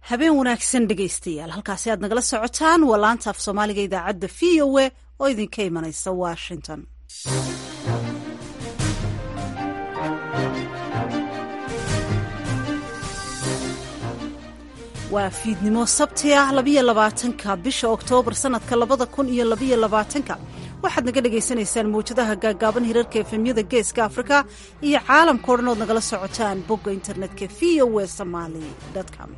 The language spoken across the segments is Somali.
habeen wanaagsan dhegaystayaal halkaasi aad nagala socotaan waa laanta af soomaaliga idaacadda v o a oo idinka imanaysa washington waa fiidnimo sabti ah labiyo labaatanka bisha oktoobar sanadka labada kun iyo labiyo labaatanka waxaad naga dhagaysanaysaan mawjadaha gaagaaban hirarka efemyada geeska afrika iyo caalamka o dhan ood nagala socotaan bogga internetka v o e somaali com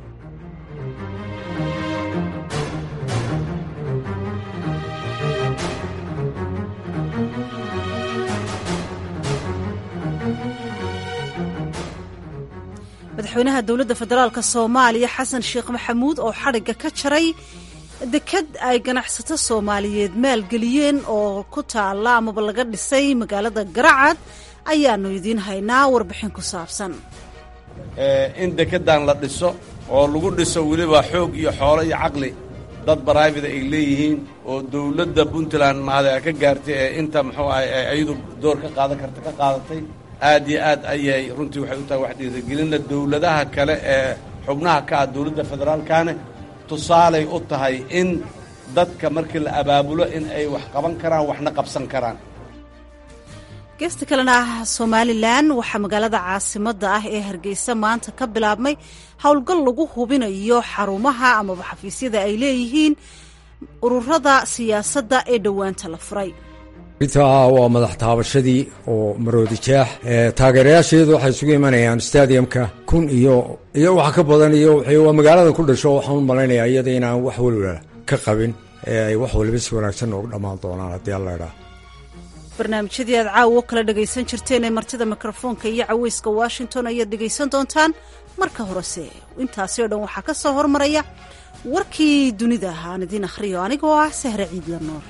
madaxweynaha dowladda federaalk soomaaliya xasan sheekh maxamuud oo xadhigga ka jaray dekad ay ganacsato soomaaliyeed maalgeliyeen oo ku taalla amaba laga dhisay magaalada garacad ayaanu idiin haynaa warbixin ku saabsan in dekedan la dhiso oo lagu dhiso weliba xoog iyo xoolo iyo caqli dad baraybida ay leeyihiin oo dowladda puntland mahade ka gaartay ee inta muxuu ahay ayadu door ka qaadan karta ka qaadatay aad iyo aad ayay runtii waxay u tahay wax dhiirigelinna dowladaha kale ee xubnaha ka ah dowladda federaalkane tusaalay u tahay in dadka markii la abaabulo in ay wax qaban karaan waxna qabsan karaan geesta kalena ah somalilan waxaa magaalada caasimadda ah ee hargeysa maanta ka bilaabmay howlgal lagu hubinayo xarumaha amaba xafiisyada ay leeyihiin ururada siyaasadda ee dhowaanta la furay intaa waa madax taabashadii oo maroodi jaax taageerayaasheedu waxay isugu imanayaan stadiumka kun iyo iyo wax ka badan iyo waa magaalada ku dhasho waxaan u malaynayaa iyada inaan wax waliba ka qabin ee ay wax waliba si wanaagsan noogu dhammaan doonaan haddii alla idhaa barnaamijyadii aad caawo kala dhagaysan jirteen ee martida mikrofoonka iyo caweyska washington ayaad dhegaysan doontaan marka horese intaasi oo dhan waxaa ka soo hormaraya warkii dunida aan idiin akhriyo anigoo ah sahre ciidla nuur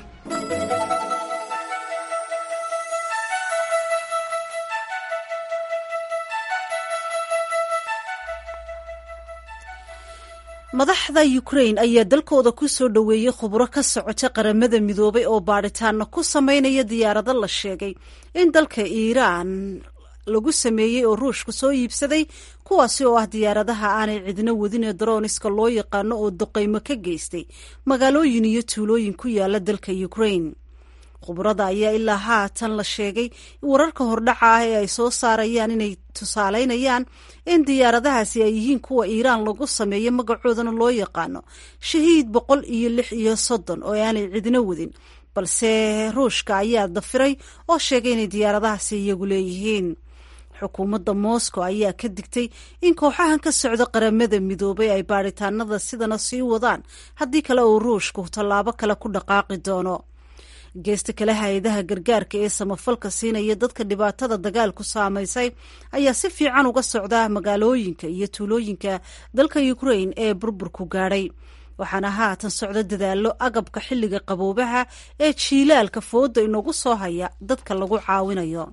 madaxda ukrain ayaa dalkooda ku soo dhoweeyey khubro ka socota qaramada midoobay oo baadhitaano ku sameynaya diyaarado la sheegay in dalka iiraan lagu sameeyey oo ruushka soo iibsaday kuwaasi oo ah diyaaradaha aanay cidno wadin ee darooniska loo yaqaano oo duqaymo ka geystay magaalooyin iyo tuulooyin ku yaala dalka ukrain khubrada ayaa ilaa haatan la sheegay wararka hordhaca ah ee ay soo saarayaan inay tusaaleynayaan in diyaaradahaasi ay yihiin kuwa iiraan lagu sameeyo magacoodana loo yaqaano shahiid boqol iyo lix iyo soddon oo aanay cidno wadin balse ruushka ayaa dafiray oo sheegay inay diyaaradahaasi iyagu leeyihiin xukuumadda moscow ayaa ka digtay in kooxahan ka socda qaramada midoobay ay baadhitaanada sidana sii wadaan haddii kale uu ruushku tallaabo kale ku dhaqaaqi doono geesta kale hay-adaha gargaarka ee samafalka siinaya dadka dhibaatada dagaalku saamaysay ayaa si fiican uga socda magaalooyinka iyo tuulooyinka dalka ukrain ee burburku gaadhay waxaana haatan socda dadaallo agabka xilliga qaboobaha ee jiilaalka fooda inagu soo haya dadka lagu caawinayo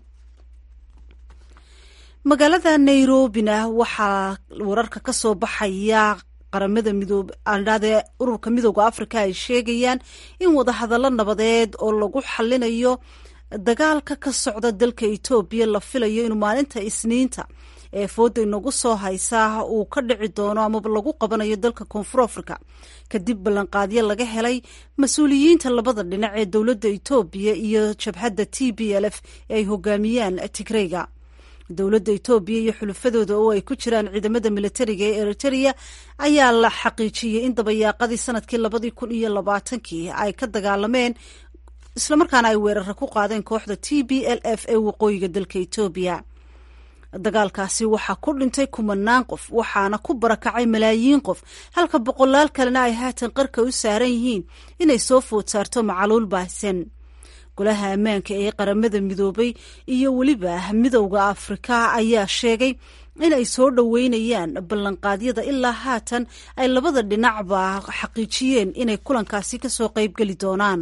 magaalada nairobina waxaa wararka ka soo baxaya qaramada midoob aadhaadee ururka midooda afrika ay sheegayaan in wadahadallo nabadeed oo lagu xalinayo dagaalka ka socda dalka etoobiya la filayo inuu maalinta isniinta ee fooda inagu soo haysaa uu ka dhici doono amaba lagu qabanayo dalka koonfur africa kadib ballanqaadyo laga helay mas-uuliyiinta labada dhinac ee dowladda etoobiya iyo jabhadda t b l f ee ay hogaamiyaan tigreyga dowladda etoobiya iyo xulufadooda oo ay ku jiraan ciidamada militariga ee eritereya ayaa la xaqiijiyey in dabayaaqadii sanadkii labadii kun iyo labaatankii ay ka dagaalameen islamarkaana ay weeraro ku qaadeen kooxda t b l f ee waqooyiga dalka etoobiya dagaalkaasi waxaa ku dhintay kumanaan qof waxaana ku barakacay malaayiin qof halka boqolaal kalena ay haatan qarka u saaran yihiin inay soo food saarto macaluul baahsan golaha ammaanka ee qaramada midoobay iyo weliba midowda afrika ayaa sheegay in ay soo dhoweynayaan ballanqaadyada ilaa haatan ay labada dhinacba xaqiijiyeen inay kulankaasi kasoo qaybgeli doonaan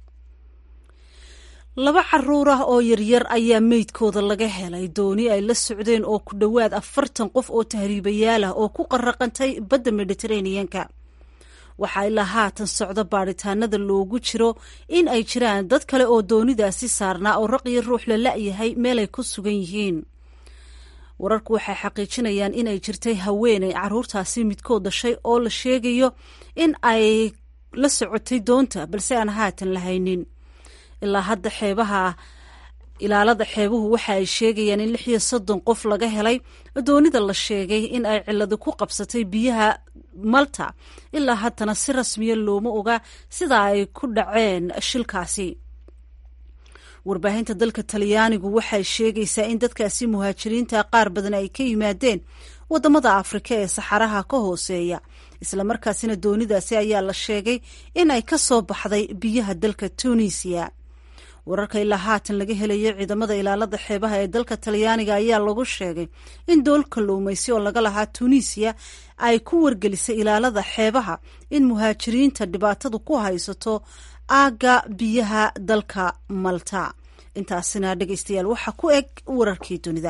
laba caruur ah oo yaryar ayaa meydkooda laga helay dooni ay la socdeen oo ku dhowaad afartan qof oo tahriibayaal ah oo ku qaraqantay badda mediteraneanka waxaa ilaa haatan socda baadhitaanada loogu jiro in ay jiraan dad kale oo doonidaasi saarnaa oo raqiyo ruux la la-yahay meelay ku sugan yihiin wararku waxay xaqiijinayaan inay jirtay haweeney caruurtaasi midkood dhashay oo la sheegayo in ay la socotay doonta balse aan haatan la haynin ilaa hadda xeebaha ilaalada xeebuhu waxa ay sheegayaan in lix iyo soddon qof laga helay doonida la sheegay in ay ciladi ku qabsatay biyaha malta ilaa haddana si rasmiya looma oga sida ay ku dhaceen shilkaasi warbaahinta dalka talyaanigu waxay sheegaysaa in dadkaasi muhaajiriinta qaar badan ay ka yimaadeen wadamada afrika ee saxaraha ka hooseeya islamarkaasina doonidaasi ayaa la sheegay in ay ka soo baxday biyaha dalka tunisiya wararka ilaa haatan laga helayo ciidamada ilaalada xeebaha ee dalka talyaaniga ayaa lagu sheegay in dool kalluumaysi oo laga lahaa tunisiya ay ku wargelisay ilaalada xeebaha in muhaajiriinta dhibaatadu ku haysato aagga biyaha dalka malta intaasina dhegeystayaal waxaa ku eg wararkii dunida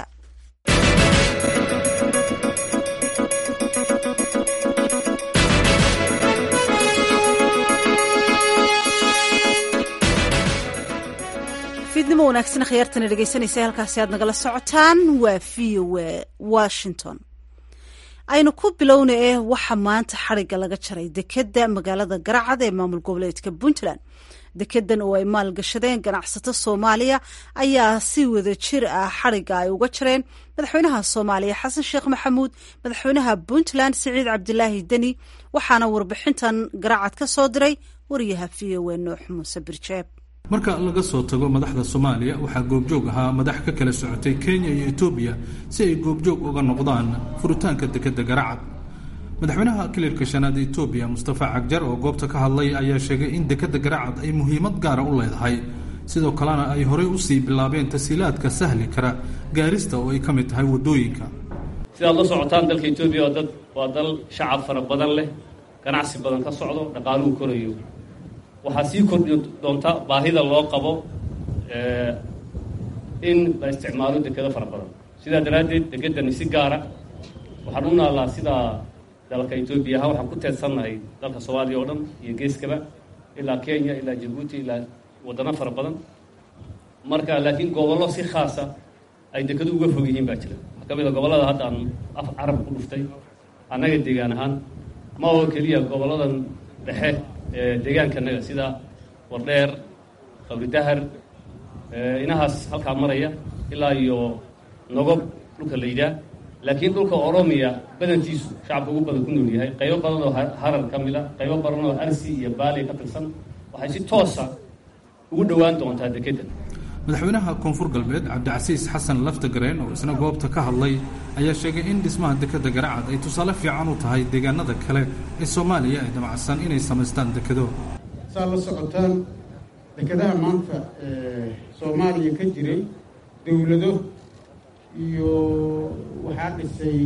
fiidnimo wanaagsan khiyaartana dhegeysanaysa halkaasi aad nagala socotaan waa v o a washington aynu ku bilowna eh waxa maanta xariga laga jaray dekeda magaalada garacad ee maamul goboleedka puntland dekedan oo ay maalgashadeen ganacsato soomaaliya ayaa si wada jir ah xariga ay uga jareen madaxweynaha soomaaliya xasan sheekh maxamuud madaxweynaha puntland siciid cabdilaahi deni waxaana warbixintan garacad ka soo diray wariyaha v o a nuux muuse birjeeb marka laga soo tago madaxda soomaaliya waxaa goobjoog ahaa madax ka kala socotay kenya iyo etoobiya si ay goobjoog uga noqdaan furitaanka dekedda garacad madaxweynaha kilirka shanaad etoobiya mustafa cagjar oo goobta ka hadlay ayaa sheegay in dekedda garacad ay muhiimad gaara u leedahay sidoo kalena ay horey usii bilaabeen tasiilaadka sahli kara gaarista oo ay ka mid tahay waddooyinka sidaad la socotaan dalka etoobiya waa dad waa dal shacab fara badan leh ganacsi badan ka socdo dhaqaaluhu korayo waxaa sii kordhi doonta baahida loo qabo in la isticmaalo dekedo fara badan sidaa daraaddeed dekedani si gaara waxaan u naallaa sidaa dalka etoobiya ahaa waxaan ku teedsannahay dalka soomaaliya oo dhan iyo geeskaba ilaa kenya ilaa jabuuti ilaa waddano fara badan marka laakiin gobollo si khaasa ay dekadu uga fog yihiin baa jira waxaa ka mid a gobollada hadda aan af carab ku dhuftay annaga deegaan ahaan ma oo keliya gobolladan dhexe deegaankanaga sida wardheer qabridahar inahaas halkaa maraya ilaa iyo nogob dhulka la yidhaah laakiin dhulka oromiya badantiisu shacabka ugu badan ku nool yahay qaybo badan oo harar ka mid a qaybo badan oo arsi iyo baali ka tirsan waxay si toosa ugu dhowaan doontaa dekeddan madaxweynaha koonfur galbeed cabdicasiis xasan laftagareen oo isna goobta ka hadlay ayaa sheegay in dhismaha dekedda garacad ay tusaale fiican u tahay deegaanada kale ee soomaaliya ay damacsan inay samaystaan dekedo saa la socotaan dekedaha maanta soomaaliya ka jiray dowlado iyo waxaa dhisay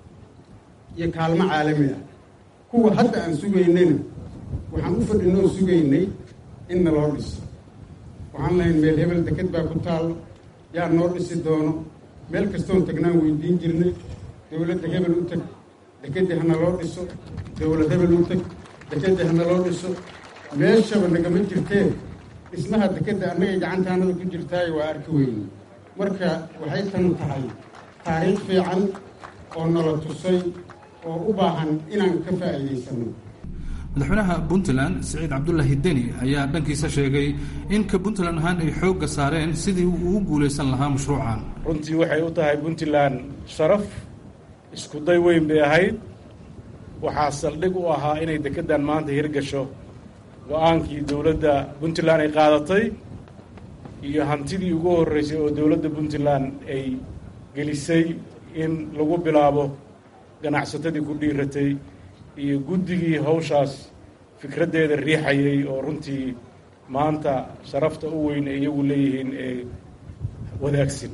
iyo kaalmo caalami ah kuwa hadda aan sugaynayna waxaan u fadhinoo sugaynay in naloo dhiso waxaan lahayn meel hebel deked baa ku taalla yaa noo dhisi doono meel kastoon tagnaan weydiin jirnay dowladda hebel u teg dekeddii hana loo dhiso dowlad hebel u teg dekeddii hana loo dhiso meeshaba nagama jirtee dhismaha dekedda annagay gacantaanada ku jirtaayo waa arki weyne marka waxay tan tahay taariikh fiican oo nala tusay oo u baahan inaan ka faa'iidaysanno madaxweynaha puntland siciid cabdulaahi deni ayaa dhankiisa sheegay in ka puntland ahaan ay xoogga saareen sidii uu ugu guulaysan lahaa mashruucan runtii waxay u tahay puntland sharaf isku day weyn bay ahayd waxaa saldhig u ahaa inay dekeddan maanta hirgasho go-aankii dowladda puntland ay qaadatay iyo hantidii ugu horreysay oo dowladda puntland ay gelisay in lagu bilaabo ganacsatadii ku dhiiratay iyo guddigii hawshaas fikraddeeda riixayay oo runtii maanta sharafta u weyn ay iyagu leeyihiin ee wadaagsan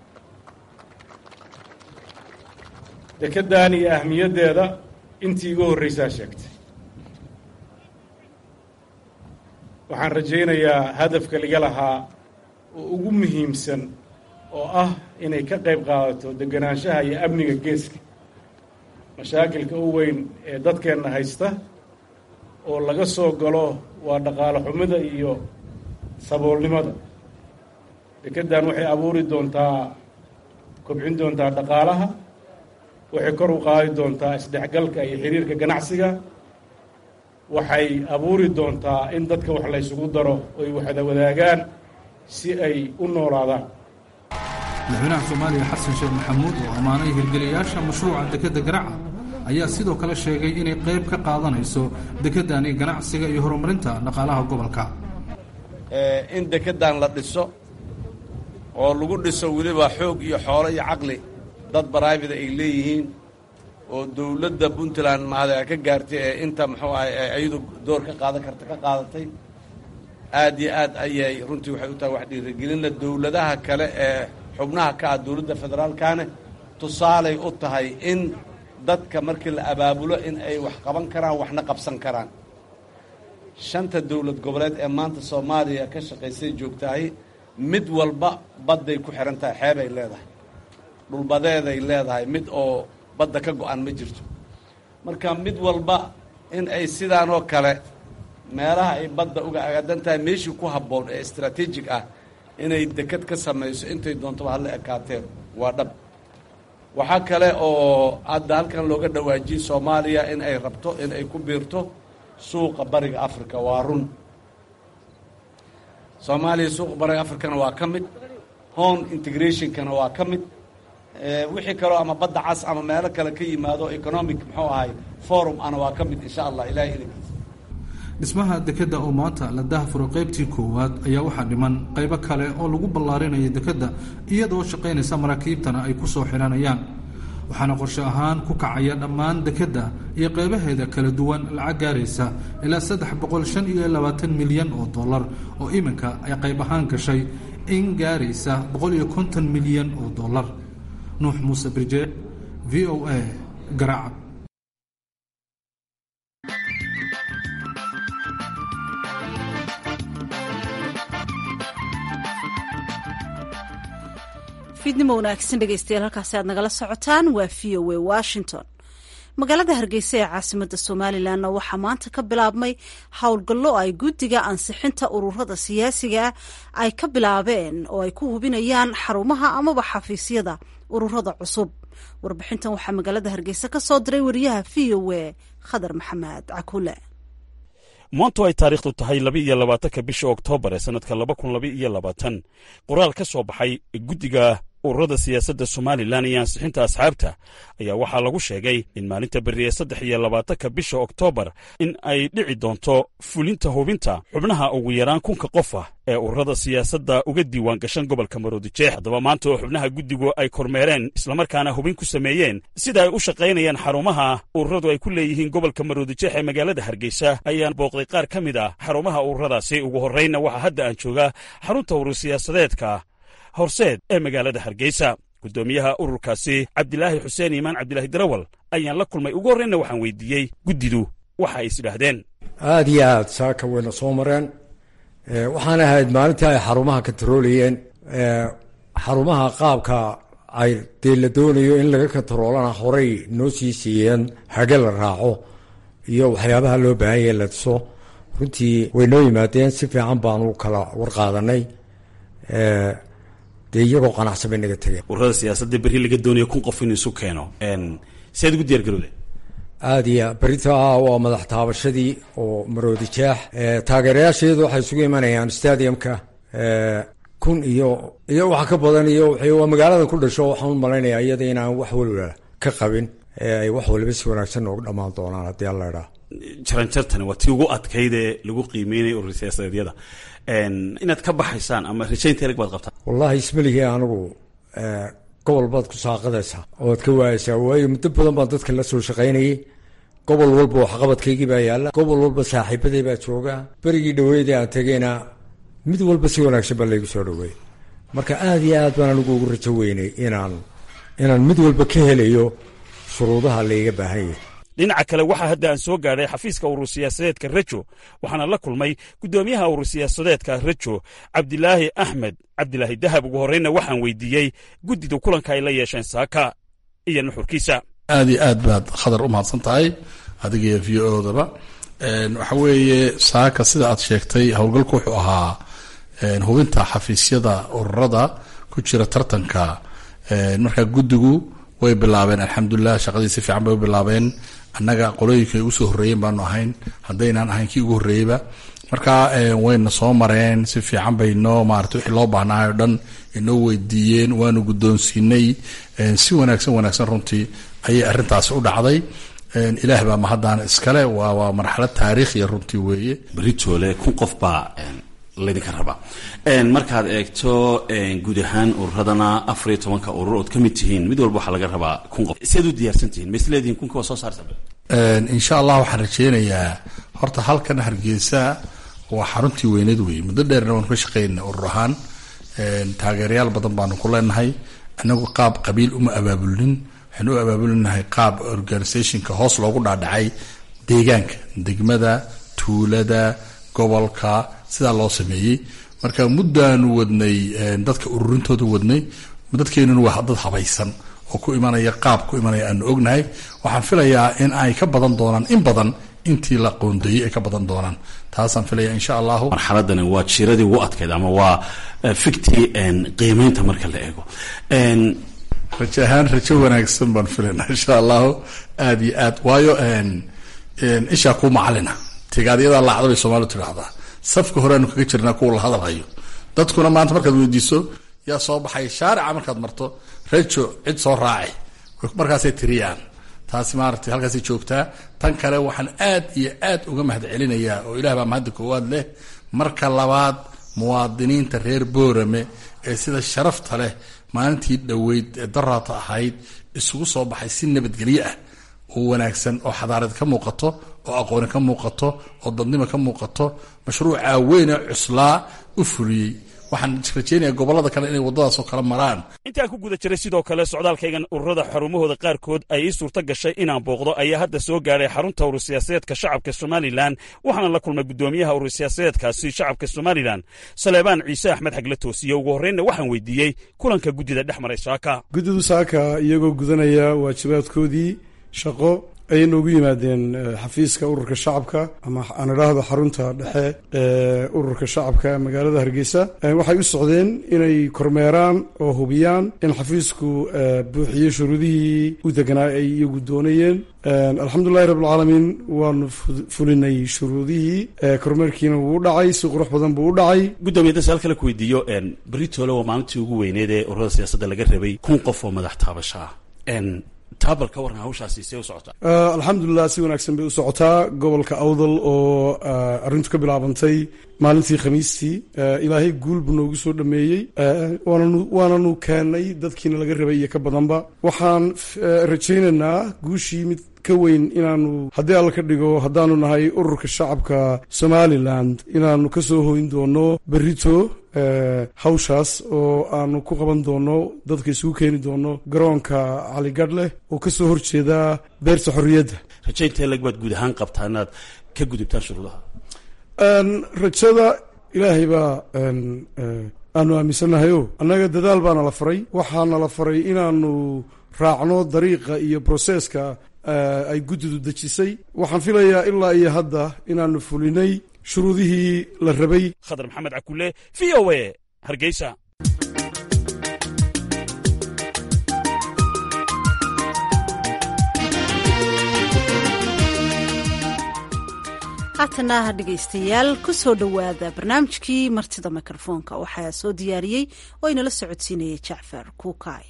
dekeddan iyo ahmiyaddeeda intii iga horreysaa sheegtay waxaan rajaynayaa hadafka laga lahaa oo ugu muhiimsan oo ah inay ka qayb qaadato deganaanshaha iyo amniga geeska mashaakilka u weyn ee dadkeenna haysta oo laga soo galo waa dhaqaalo xumida iyo saboolnimada dekeddan waxay abuuri doontaa kobcin doontaa dhaqaalaha waxay kor u qaadi doontaa isdhexgalka iyo xiriirka ganacsiga waxay abuuri doontaa in dadka wax laysugu daro oy waxda wadaagaan si ay u noolaadaan madaxweynaha soomaaliya xasan sheekh maxamuud oo ammaanay hirgeliyayaasha mashruuca dekedda garaaca ayaa sidoo kale sheegay inay qayb ka qaadanayso dekeddani ganacsiga iyo horumarinta dhaqaalaha gobolka in dekeddan la dhiso oo lagu dhiso weliba xoog iyo xoolo iyo caqli dad baraivida ay leeyihiin oo dowladda puntland mahada ka gaartay ee inta muxuu ahay ayadu door ka qaadan karta ka qaadatay aad iyo aad ayay runtii waxay u tahay wax dhiirigelinla dowladaha kale ee xubnaha ka ah dowladda federaalkane tusaalay u tahay in dadka markii la abaabulo in ay wax qaban karaan waxna qabsan karaan shanta dowlad goboleed ee maanta soomaaliya ka shaqaysay joogtahay mid walba badday ku xihan tahay xeebay leedahay dhulbadeeday leedahay mid oo badda ka go-an ma jirto marka mid walba in ay sidaanoo kale meelaha ay badda uga agaadan tahay meeshii ku habboon ee istraatiijig ah inay deked ka samayso intay doontaba hala ekaateen waa dhab waxaa kale oo hadda halkan looga dhawaajiyey soomaaliya in ay rabto in ay ku biirto suuqa bariga africa waa run soomaaliya suuqa bariga africana waa ka mid home integrationkana waa ka mid wixii kaloo ama badda cas ama meelo kale ka yimaado economic muxuu ahay forum ana waa ka mid insha allah ilahay ilinkiisa dhismaha dekedda oo maanta la dahfuro qaybtii koowaad ayaa waxaa dhiman qaybo kale oo lagu ballaarinayo dekedda iyadoo shaqaynaysa maraakiibtana ay ku soo xihanayaan waxaana qorshe ahaan ku kacaya dhammaan dekedda iyo qaybaheeda kala duwan lacag gaaraysa ilaa saddex boqol shan iyo labaatan milyan oo dollar oo iminka ay qayb ahaan gashay in gaaraysa boqol iyo konton milyan oo dollar nuux muuse birje v o a garacab fiidnimo wanaagsan dhegeystayaal halkaasi aad nagala socotaan waa v o a washington magaalada hargeysa ee caasimada somalilanna waxaa maanta ka bilaabmay howlgallo ay guddiga ansixinta ururada siyaasiga ay ka bilaabeen oo ay ku hubinayaan xarumaha amaba xafiisyada ururada cusub warbixintan waxaa magaalada hargeysa ka soo diray wariyaha v o a khadar maxamed cakule maantu ay taariikhdu tahay laba iyo labaatanka bisha oktoobar ee sannadka laba kun laba iyo labaatan qoraal ka soo baxay guddiga ururada siyaasadda somalilan iyo ansixinta asxaabta ayaa waxaa lagu sheegay in maalinta berri ee saddex iyo labaatanka bisha oktoobar in ay dhici doonto fulinta hubinta xubnaha ugu yaraan kunka qof ah ee ururada siyaasadda uga diiwaan gashan gobolka maroodijeex haddaba maanta oo xubnaha guddigu ay kormeereen islamarkaana hubin ku sameeyeen sida ay u shaqaynayaan xarumaha ururadu ay ku leeyihiin gobolka maroodijeex ee magaalada hargeysa ayaan booqday qaar ka mid ah xarumaha ururadaasi ugu horraynna waxaa hadda aan joogaa xarunta urur siyaasadeedka horseed ee magaalada hargeysa guddoomiyaha ururkaasi cabdilaahi xuseen iimaan cabdilaahi darawal ayaan la kulmay ugu horreynna waxaan weydiiyey guddidu waxa ay isidhaahdeen aada iyo aad saaka wayna soo mareen waxaan ahayd maalintii ay xarumaha ka taroolayeen xarumaha qaabka ay dee la doonayo in laga katroolana horey noo sii siiyeen hage la raaco iyo waxyaabaha loo baahanya la diso runtii way noo yimaadeen si fiican baanu kala warqaadanay dee iyagoo qanacsan bay naga tegeen ururada siyaasadda berri laga doonayo kun qof in isu keeno si aad ugu diyar garowde aada iyo berita waa madax taabashadii oo maroodi jeex taageerayaasheedu waxay isugu imanayaan stadiumka kun iyo iyo wax ka badan iyo waa magaalada ku dhasho waxaan u malaynayaa iyada inaan wax waliba ka qabin ay wax waliba si wanaagsan noogu dhammaan doonaan haddii alla idhaa jaranjartani waa tii ugu adkayd ee lagu qiimeynaya urur siyaasadeedyada inaad ka baxaysaan ama rajaynta ereg baad qabtaan wallahi ismalihii anigu gobol baad ku saaqadaysaa oad ka waayaysaa waayo muddo badan baan dadka la soo shaqaynayay gobol walba waxqabadkaygii baa yaalla gobol walba saaxiibaday baa jooga berigii dhaweydii aan tegeyna mid walba si wanaagsan baa laygu soo dhaweeyey marka aada iyo aad baan anigu ugu rajo weynay inaan inaan mid walba ka helayo shuruudaha layga baahan yahay dhinaca kale waxaa hadda aan soo gaadhay xafiiska urur siyaasadeedka rejo waxaana la kulmay guddoomiyaha urur siyaasadeedka rejo cabdilaahi axmed cabdilaahi dahab ugu horreynna waxaan weydiiyey guddida kulanka ay la yeesheen saaka iyo nuxurkiisa aad iyo aad baad khadar u mahadsan tahay adigiyo v o daba waxa weeye saaka sida aad sheegtay howlgalku wuxuu ahaa hubinta xafiisyada ururada ku jira tartanka marka guddigu way bilaabeen alxamdulilah shaqadii si fiican bay u bilaabeen annaga qolooyinka ay usoo horreeyeen baanu ahayn haddaynaan ahayn kii ugu horreeyeyba marka wayna soo mareen si fiican bay noo maarata wixii loo baahnaay o dhan inoo weydiiyeen waanu guddoonsiinay si wanaagsan wanaagsan runtii ayay arrintaasi u dhacday ilaah baa mahaddaana iskale waa waa marxalad taariikhiya runtii weeye beritoole kun qof baa laydinka rabaa markaad eegto guud ahaan ururadana afar iyo tobanka urur ood ka mid tihiin mid walba waxaa laga rabaa kun qof siaad u diyaarsan tihiin ma isleedihin kunka waa soo saarta insha allah waxaan rajeynayaa horta halkan hargeysa waa xaruntii weyneed weeye muddo dheerna waanu ka shaqeynay urur ahaan taageerayaal badan baanu ku leenahay anagu qaab qabiil uma abaabulnin waxaanu u abaabulinahay qaab organisationka hoos loogu dhaadhacay deegaanka degmada tuulada gobolka sidaa loo sameeyey marka muddaanu wadnay dadka ururintooda wadnay dadkeenuna waa dad habaysan oo ku imanaya qaab ku imanaya aanu ognahay waxaan filayaa in ay ka badan doonaan in badan intii la qoondeeyey ay ka badan doonaan taasaan filaya insha allahu marxaladani waa jiradii ugu adkayd ama waa fiktii qiimeynta marka la eego rajo ahaan rajo wanaagsan baan filaynaa insha allahu aada iyo aad waayo ishaa kuu macalina tigaadyadaa laacda bay soomaalidu tidhaahdaa safka horeaanu kaga jirnaa kuwa la hadalhayo dadkuna maanta markaad weydiiso yaa soo baxay shaarica markaad marto rajo cid soo raaci markaasay tiriyaan taasi maaragtay halkaasay joogtaa tan kale waxaan aad iyo aad uga mahad celinayaa oo ilaah baa mahadda koowaad leh marka labaad muwaadiniinta reer boorame ee sida sharafta leh maalintii dhoweyd ee daraata ahayd isugu soo baxay si nabadgelyo ah oo wanaagsan oo xadaarad ka muuqato oo aqooni ka muuqato oo dadnimo ka muuqato mashruucaa weynee cuslaa u fuliyey waxaan rajeynayaa gobollada kale inay waddadaasoo kala maraan intaan ku guda jiray sidoo kale socdaalkaygan ururada xarumahooda qaarkood ay ii suurto gashay inaan booqdo ayaa hadda soo gaadhay xarunta urur siyaasadeedka shacabka somalilan waxaana la kulmay guddoomiyaha urur siyaasadeedkaasi shacabka somalilan saleebaan ciise axmed xagle toosiye ugu horreynna waxaan weydiiyey kulanka guddida dhex maray saaka guddidu saaka iyagoo gudanaya waajibaadkoodii shaqo ayay noogu yimaadeen xafiiska ururka shacabka ama aan idhaahdo xarunta dhexe ee ururka shacabka magaalada hargeysa waxay u socdeen inay kormeeraan oo hubiyaan in xafiisku buuxiyey shuruudihii u deganaa ay iyagu doonayeen alxamdulilahi rabbilcaalamiin waanu fulinay shuruudihii kormeerkiina wuu u dhacay si qurux badan buu u dhacay guddoomiya da su-aal kale ku weydiiyo beritoole waa maalintii ugu weyneed ee ururada siyaasadda laga rabay kun qof oo madax taabasho ah taabal ka warran hawshaasi see u socotaa alxamdulilah si wanaagsan bay u socotaa gobolka awdal oo arrintu ka bilaabantay maalintii khamiistii ilaahay guul buu noogu soo dhameeyey waananu waananu keenay dadkiina laga rabay iyo ka badanba waxaan rajaynaynaa guushii mid ka weyn inaanu haddii alla ka dhigo haddaanu nahay ururka shacabka somaliland inaanu ka soo hoyn doono berito hawshaas oo aanu ku qaban doono dadka isugu keeni doono garoonka caligadh leh oo ka soo horjeeda beerta xorriyadda rajaynta lag baad guud ahaan qabtaa inaad ka gudubtaan shuruudaha rajada ilaahay baa aanu aaminsannahayo annaga dadaal baana la faray waxaana la faray inaanu raacno dariiqa iyo broseska ay guddidu dejisay waxaan filayaa ilaa iyo hadda inaanu fulinay shuruudihii la rabay khadar maxamed cakule v o a hargeysa haatana dhegaystayaal ku soo dhowaada barnaamijkii martida mikrofoonka waxaa soo diyaariyey oo inala socodsiinaya jacfar kuukay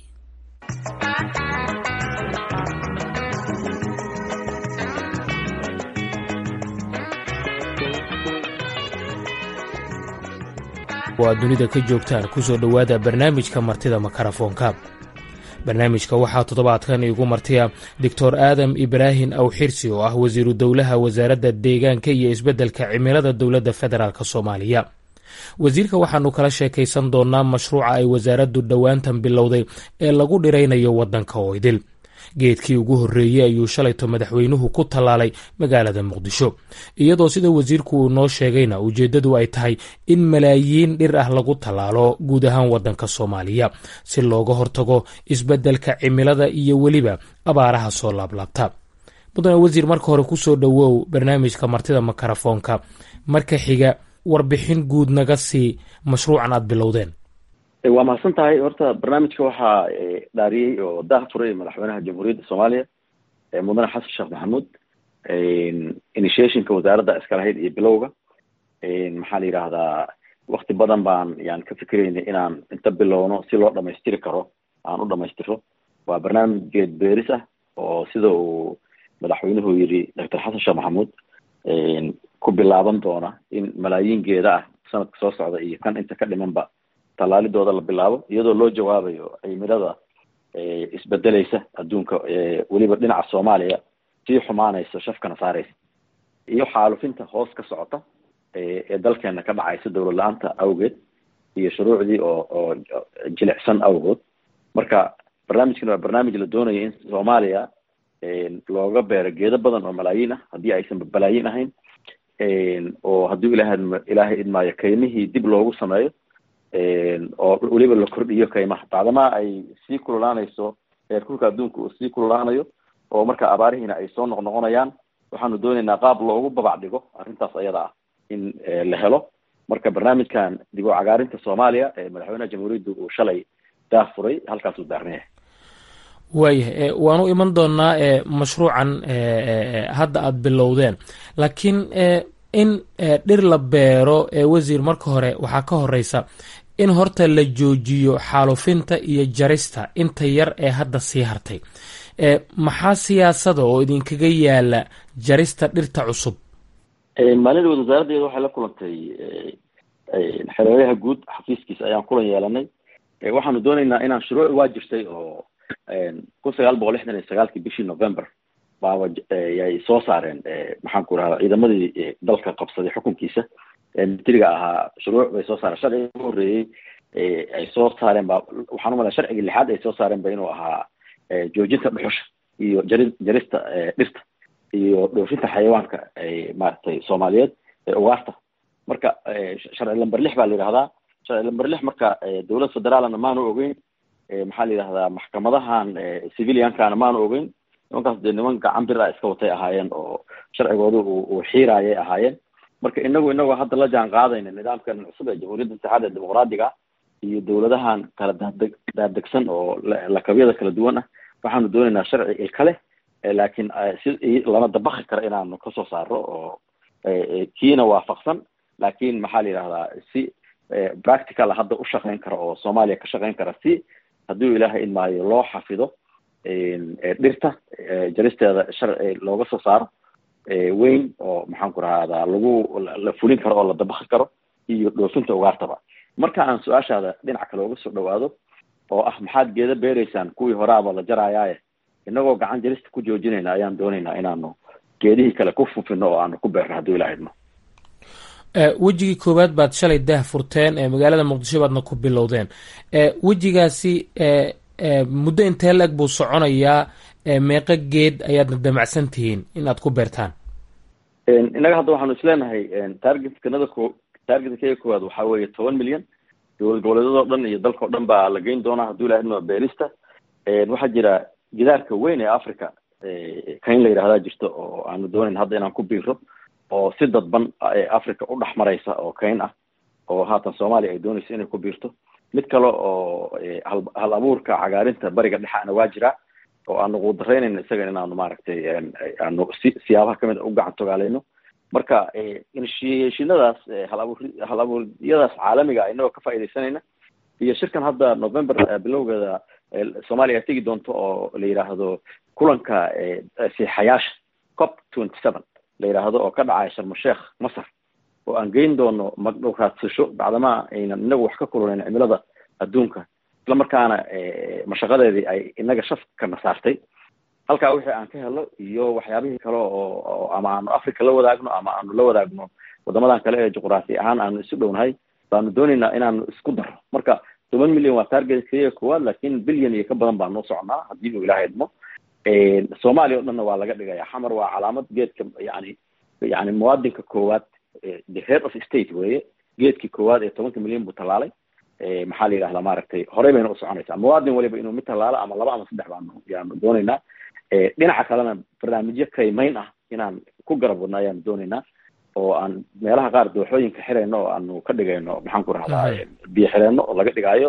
waa dunida ka joogtaan ku soo dhowaada barnaamijka martida makarafoonka barnaamijka waxaa toddobaadkan iigu martiya doctor aadam ibraahim awxirsi oo ah wasiiru dowlaha wasaaradda deegaanka iyo isbeddelka cimilada dowladda federaalk soomaaliya wasiirka waxaanu kala sheekaysan doonnaa mashruuca ay wasaaraddu dhowaantan bilowday ee lagu dhiraynayo waddanka oo idil geedkii ugu horreeyey ayuu shalayto madaxweynuhu ku tallaalay magaalada muqdisho iyadoo sida wasiirku uu noo sheegayna ujeeddadu ay tahay in malaayiin dhir ah lagu tallaalo guud ahaan waddanka soomaaliya si looga hortago isbeddelka cimilada iyo weliba abaaraha soo laablaabta mudane wasiir marka hore ku soo dhowow barnaamijka martida makarafoonka marka xiga warbixin guud naga sii mashruucan aad bilowdeen waa mahadsan tahay horta barnaamijka waxaa dhaariyey oo daah furay madaxweynaha jamhuuriyadda soomaaliya mudane xasan sheekh maxamuud initiationka wasaaradda iska lahayd iyo bilowga maxaa la yidhaahdaa wakti badan baan yani ka fikeraynay inaan inta bilowno si loo dhamaystiri karo aan u dhamaystiro waa barnaamij geed beeris ah oo sida uu madaxweynuhu yidhi doctor xasan sheekh maxamuud ku bilaaban doona in malaayiin geeda ah sanadka soo socda iyo kan inta ka dhimanba tallaalidooda la bilaabo iyadoo loo jawaabayo cimilada isbedeleysa adduunka weliba dhinaca soomaaliya sii xumaanaysa shafkana saareysa iyo xaalufinta hoos ka socota ee dalkeena ka dhacaysa dowlad la-aanta awgeed iyo shuruucdii oo oo jilicsan awgood marka barnaamijkan waa barnaamij la doonayo in soomaaliya looga beero geedo badan oo malaayiin ah haddii aysan balaayiin ahayn oo hadduu ilaah ilaahay idmaayo kaymihii dib loogu sameeyo oo weliba la kordhiyo kaymaha bacdamaa ay sii kululaanayso heerkulka adduunka uu sii kululaanayo oo marka abaarihiina ay soo noqnoqonayaan waxaanu dooneynaa qaab loogu babac dhigo arrintaas ayada ah in la helo marka barnaamijkan dib u cagaarinta soomaaliya ee madaxweynaha jamhuuriyadda uu shalay daah furay halkaasuu daarnayahay waayahay waanu iman doonaa mashruucan hadda aada bilowdeen laakiin in dhir la beero wasiir marka hore waxaa ka horeysa in horta la joojiyo xaalufinta iyo jarista inta yar ee hadda sii hartay maxaa siyaasada oo idinkaga yaala jarista dhirta cusub maalindood wasaaraddeeda waxay la kulantay xereeraha guud xafiiskiisa ayaan kulan yeelanay waxaanu dooneynaa inaan shuruuc waa jirtay oo kun sagaal boqol lixdan iyo sagaalkii bishii november baaba yay soo saareen maxaan ku rahdaa ciidamadii dalka qabsaday xukunkiisa militariga ahaa shuruuc bay soo saareen sharciga ugu horreeyey ay soo saareen ba waxaan umalaya sharcigii lixaad ay soo saareen ba inuu ahaa joojinta dhuxusha iyo jari jarista dhirta iyo dhoofinta xayawaanka maaragtay soomaaliyeed ee ugaarta marka sharci lamber lix baa la yidhahdaa sharci lamber lix marka dowlad federaalna maanu ogeyn maxaa la yidhahdaa maxkamadahan civiliankana maanu ogeyn nimankaas dee niman gacan bir a iska watay ahaayeen oo sharcigooda uu xiiraayay ahaayeen marka inagu inagoo hadda la jaan qaadayna nidaamkan cusub ee jamhuuriyadda saxaada ee dimuqraadiga iyo dowladahan kala daadeg daadegsan oo lakabyada kala duwan ah waxaanu dooneynaa sharci ilka leh laakiin si lana dabaki karo inaanu kasoo saaro oo kiina waafaqsan laakiin maxaa la yidhahdaa si practical hadda u shaqeyn kara oo soomaaliya ka shaqeyn kara si hadduu ilaahay idmaayo loo xafido dhirta jaristeeda sharci looga soo saaro weyn oo maxaan ku rahdaa lagu la fulin karo oo la dabaki karo iyo dhoofinta ugaartaba marka aan su-aashaada dhinac kale uga soo dhawaado oo ah maxaad geeda beereysaan kuwii horaaba la jarayaaye inagoo gacan jarista ku joojinayna ayaan dooneynaa inaanu geedihii kale ku fufino oo aanu ku beerno hadduu ilaha idmo wejigii koowaad baad shalay daah furteen magaalada muqdisho baadna ku bilowdeen wejigaasi muddo intee la-eg buu soconayaa meeqo geed ayaadna damacsan tihiin in aad ku beertaan innaga hadda waxaanu isleenahay targetkanada ko targetkega koowaad waxaa weeye toban milyan dowlad goboleedyadoo dhan iyo dalkao dhan baa la geyn doonaa hadduu ilaha idmo beerista waxaa jira gidaarka weyn ee africa kayn la yidhahdaa jirta oo aanu doonayn hadda inaan ku biiro oo si dadban africa u dhex maraysa oo kayn ah oo haatan soomaaliya ay doonayso inay ku biirto mid kale oo hal hal abuurka cagaarinta bariga dhexaana waa jiraa oo aanu quudaraynayno isaga inaanu maaragtay aanu si siyaabaha kamid a u gacan togaaleyno marka initiationadaas hal abuur hal abuuryadaas caalamiga inagoo ka faaidaysanayna iyo shirkan hadda november bilowgeeda soomaaliya ay tegi doonto oo la yidhaahdo kulanka siixayaasha cop twenty seven la yidhaahdo oo ka dhacaya sharmasheekh masar oo aan geyn doono magdhow raadsasho bacdamaa aynan inagu wax ka kululayn cimilada adduunka isla markaana mashaqadeedii ay inaga shafkana saartay halkaa wixii aan ka helo iyo waxyaabihii kale oo ama aanu africa la wadaagno ama aanu la wadaagno wadamadan kale ee juqraafi ahaan aanu isu dhownahay baanu dooneynaa inaanu isku darro marka toban milyan waa target keliya koowaad laakin bilyan iyo ka badan baa noo socnaa haddii uu ilaha idmo soomaaliya o dhanna waa laga dhigaya xamar waa calaamad geedka yani yani muwaadinka koowaad the head of state weye geedkii koowaad ee tobanka milyan buu tallaalay maxaa la yidhahdaa maaragtay horey bayna u soconaysaa muwaadin waliba inuu mid tallaalo ama laba ama saddex baanu yaanu dooneynaa dhinaca kalena barnaamijyo kaymayn ah inaan ku garab wadno ayaanu dooneynaa oo aan meelaha qaar dooxooyinka xirayno oo aanu ka dhigayno maxaan ku rahdaa biyo xireenno oo laga dhigaayo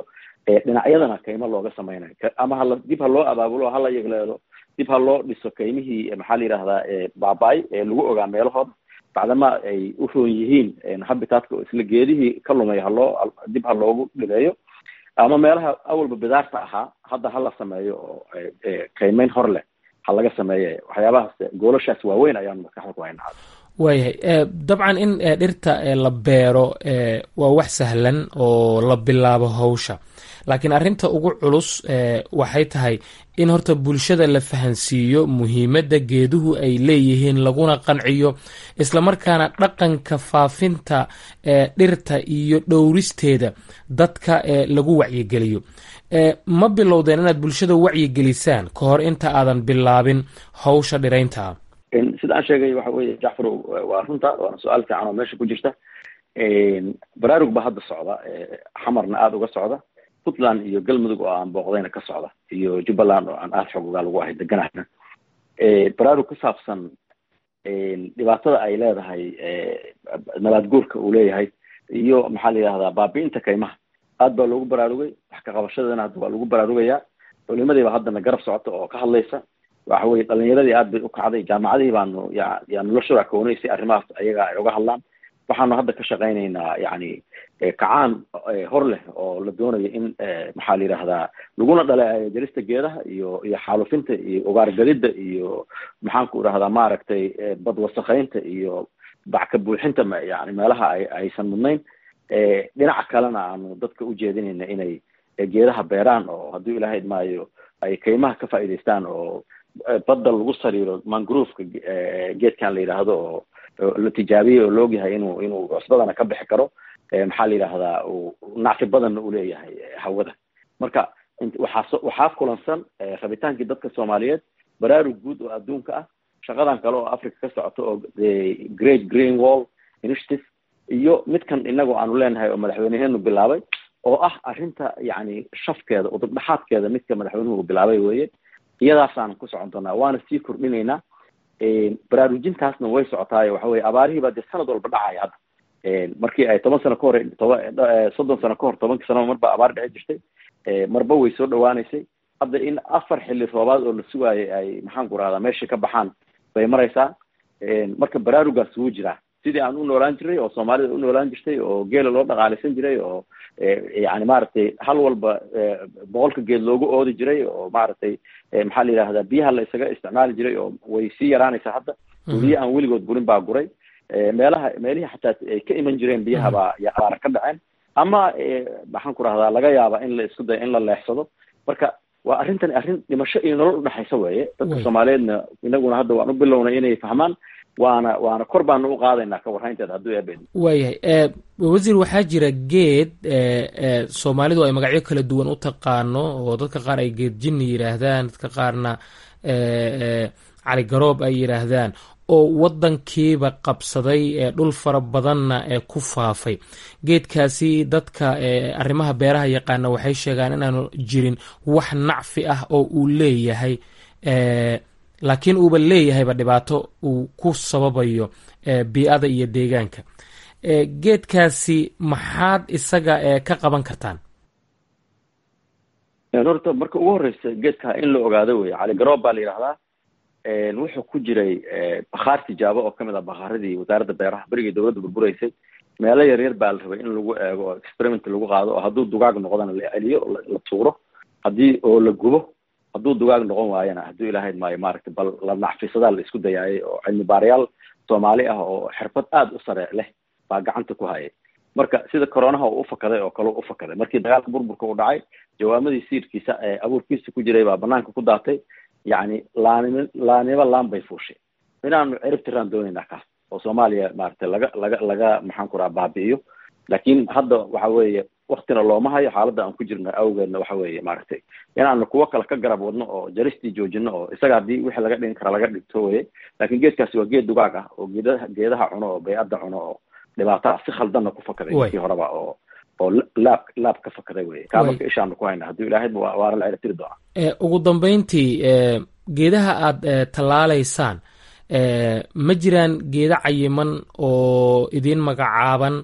dhinacyadana kaymo looga sameynayo ama hala dib ha loo abaabulo hala yegleelo dib ha loo dhiso kaymihii maxaa la yidhahdaa baaba-ay ee lagu ogaa meelahooda bacdama ay u roon yihiin habitatka oo isla geedihii ka lumay haloo dib ha loogu dhileeyo ama meelaha awalba bidaarta ahaa hadda hala sameeyo oo kaymeyn hor leh ha laga sameeye waxyaabahaas goolashaas waaweyn ayaan maskaxda ku haynaa waayahay dabcan in dhirta la beero waa wax sahlan oo la bilaabo hawsha laakiin arrinta ugu culus waxay tahay in horta bulshada la fahansiiyo muhiimadda geeduhu ay leeyihiin laguna qanciyo islamarkaana dhaqanka faafinta dhirta iyo dhowristeeda dadka lagu wacyigeliyo ma bilowdeen inaad bulshada wacyigelisaan ka hor inta aadan bilaabin hawsha dhiraynta sida aan sheegay waxa weye jacfar waa runta waana su-aal fiican oo meesha ku jirta baraarug baa hadda socda xamarna aada uga socda puntland iyo galmudug oo aan booqdayna ka socda iyo jubbaland oo aan aada xogogaa lagu ahay deganahna baraarug ku saabsan dhibaatada ay leedahay nabaad guurka uu leeyahay iyo maxaa la yidhahdaa baabi-inta kaymaha aad baa loogu baraarugay wax ka qabashadana hadda waa lagu baraarugayaa culimadii baa haddana garab socota oo ka hadlaysa waxa weye dhalinyaradii aad bay u kacday jaamacadihii baanu ya yaa nolosha raakoonay si arrimahaas ayaga ay uga hadlaan waxaanu hadda ka shaqaynaynaa yani kacaan hor leh oo la doonayo in maxaa la yidhahdaa laguna dhaleeceeyo jarista geedaha iyo iyo xaalufinta iyo ugaargadida iyo maxaan ku idhahdaa maaragtay bad wasakaynta iyo backa buuxinta yani meelaha ay aysan mudnayn dhinaca kalena aanu dadka ujeedinayna inay geedaha beeraan oo hadduu ilaahay idmaayo ay kaymaha ka faa'iidaystaan oo badda lagu sariiro mangrooveka geedkan la yidhaahdo oo la tijaabiyey oo laogyahay inuu inuu cusbadana ka bixi karo maxaa la yidhahdaa nacfi badanna uu leeyahay hawada marka waxaa waxaa kulansan rabitaankii dadka soomaaliyeed baraarug guud oo adduunka ah shaqadan kale oo africa ka socoto oo great green wall initiative iyo midkan inagu aanu leenahay oo madaxweyneheenu bilaabay oo ah arrinta yani shafkeeda udubdhaxaadkeeda midka madaxweynuhu bilaabay weye iyadaasaan ku socon doonaa waana sii kordhinaynaa baraarujintaasna way socotaayo waxa weye abaarihii baa dee sanad walba dhacaya hadda markii ay toban sano ka hor toba soddon sano ka hor tobankii sanaba marba abaar dhici jirtay marba way soo dhawaaneysay hadda in afar xilli roobaad oo la sugaayay ay maxaan ku rahdaa meesha ka baxaan bay maraysaa marka baraarugaas wuu jiraa sidii aan u noolaan jiray oo soomaalida u noolaan jirtay oo geela loo dhaqaalaysan jiray oo yani maaragtay hal walba boqolka geed loogu oodi jiray oo maaragtay maxaa la yidhahdaa biyaha la isaga isticmaali jiray oo way sii yaraanaysaa hadda biyo aan weligood gurin baa guray meelaha meelihii xataa ay ka iman jireen biyaha baa abaara ka dhaceen ama maxaan ku rahdaa laga yaaba in la isku dayo in la leexsado marka waa arrintani arrin dhimasho iyo nolol udhexaysa weeye dadka soomaaliyeedna inaguna hadda waan u bilownay inay fahmaan waana waana kor baanu u qaadaynaa ka warraynteeda hadduu eebe waayahay wasiir waxaa jira geed soomaalidu ay magacyo kala duwan u taqaano oo dadka qaar ay geed jinni yidhaahdaan dadka qaarna cali garoob ay yidhaahdaan oo waddankiiba qabsaday dhul fara badanna ee ku faafay geedkaasi dadka arrimaha beeraha yaqaana waxay sheegaan inaanu jirin wax nacfi ah oo uu leeyahay laakiin uuba leeyahayba dhibaato uu ku sababayo bii-ada iyo deegaanka geedkaasi maxaad isaga ka qaban kartaan horta marka ugu horeysa geedka in la ogaado wey cali garoob baa la yidhahdaa wuxuu ku jiray bakhaar tijaabo oo kamid ah bakhaaradii wasaaradda beeraha berigii dowladda burbureysay meelo yaryar baa la rabay in lagu eego oo experiment lagu qaado oo hadduu dugaag noqdana la celiyo la tuuro haddii oo la gubo hadduu dugaag noqon waayana hadduu ilaahayd maayo maaragtay bal la nacfisadaa la isku dayaayay oo cilmi baarayaal soomaali ah oo xirfad aada u sare leh baa gacanta ku hayay marka sida coronaha uu ufakaday oo kale u ufakaday markii dagaalka burburka uu dhacay jawaamadii siirkiisa ee abuurkiisa ku jiray baa banaanka ku daatay yacni laanimo laanimo laan bay fuushay inaanu cirib tiraan doonaynaa kaas oo soomaaliya maaragtay laga laga laga maxaan ku raha baabi'iyo laakiin hadda waxa weeye waktina looma hayo xaaladda aan ku jirno awgeedna waxa weeye maaragtay inaanu kuwo kale ka garab wadno oo jaristii joojino oo isaga haddii wixii laga dhigin kara laga dhigto weye laakiin geedkaasi waa geed dugaag ah oo geedaha geedaha cuno oo bay-adda cuno oo dhibaataa si khaldanna ku fakaday markii horeba oo oo laab laab ka fakaday weye kaa marka ishaanu ku hayna hadduu ilaahayba waana la cilatiri doonaa ugu dambeyntii geedaha aada tallaalaysaan ma jiraan geeda cayiman oo idiin magacaaban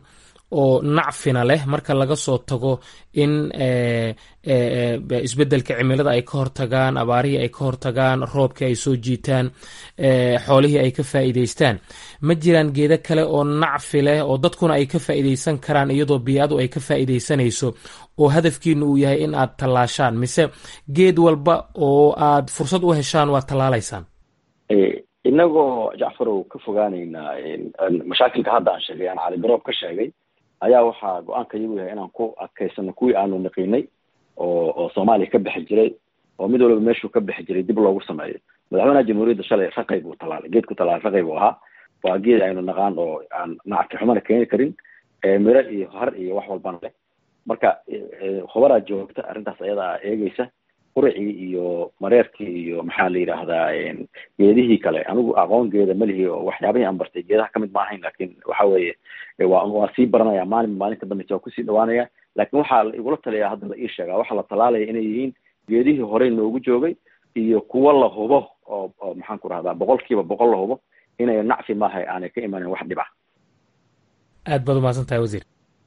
oo nacfina leh marka laga soo tago in isbeddelka cimilada ay ka hortagaan abaarihii ay ka hortagaan roobkii ay soo jiitaan xoolihii ay ka faa'iidaystaan ma jiraan geedo kale oo nacfi leh oo dadkuna ay ka faa'iidaysan karaan iyadoo bii'adu ay ka faa'iidaysanayso oo hadafkiinu uu yahay in aad tallaashaan mise geed walba oo aad fursad u heshaan waad tallaalaysaan inagoo jacfarow ka fogaanaynaa mashaakilka hadda aan sheegay aan cali garoob ka sheegay ayaa waxaa go-aanka iyagu yahay inaan ku adkaysano kuwii aanu naqiinay oo oo soomaaliya ka bixi jiray oo mid walba meeshuu ka bixi jiray dib loogu sameeyo madaxweynaha jamhuuriyadda shalay raqay buu tallaalay geedku tallaalay raqay buu ahaa waa geed aynu naqaan oo aan nacki xumana keeni karin miro iyo har iyo wax walbana leh marka khubaraa joogta arrintaas ayadaa eegeysa quricii iyo mareerkii iyo maxaa la yidhaahdaa geedihii kale anigu aqoon geeda malihi oo waxyaabihii aan bartay geedaha kamid ma ahayn lakin waxa weeye waa waa sii baranaya maalin maalinta dambeysa waa kusii dhawaanaya lakin waxaa igula taliyaa hadda la ii sheegaa waxaa la talaalaya inay yihiin geedihii horey noogu joogay iyo kuwo la hubo oo oo maxaan ku rahdaa boqol kiiba boqol la hubo inay nacfi maaha aanay ka imanin wax dhib ah aad baad umahadsan tahay wasiir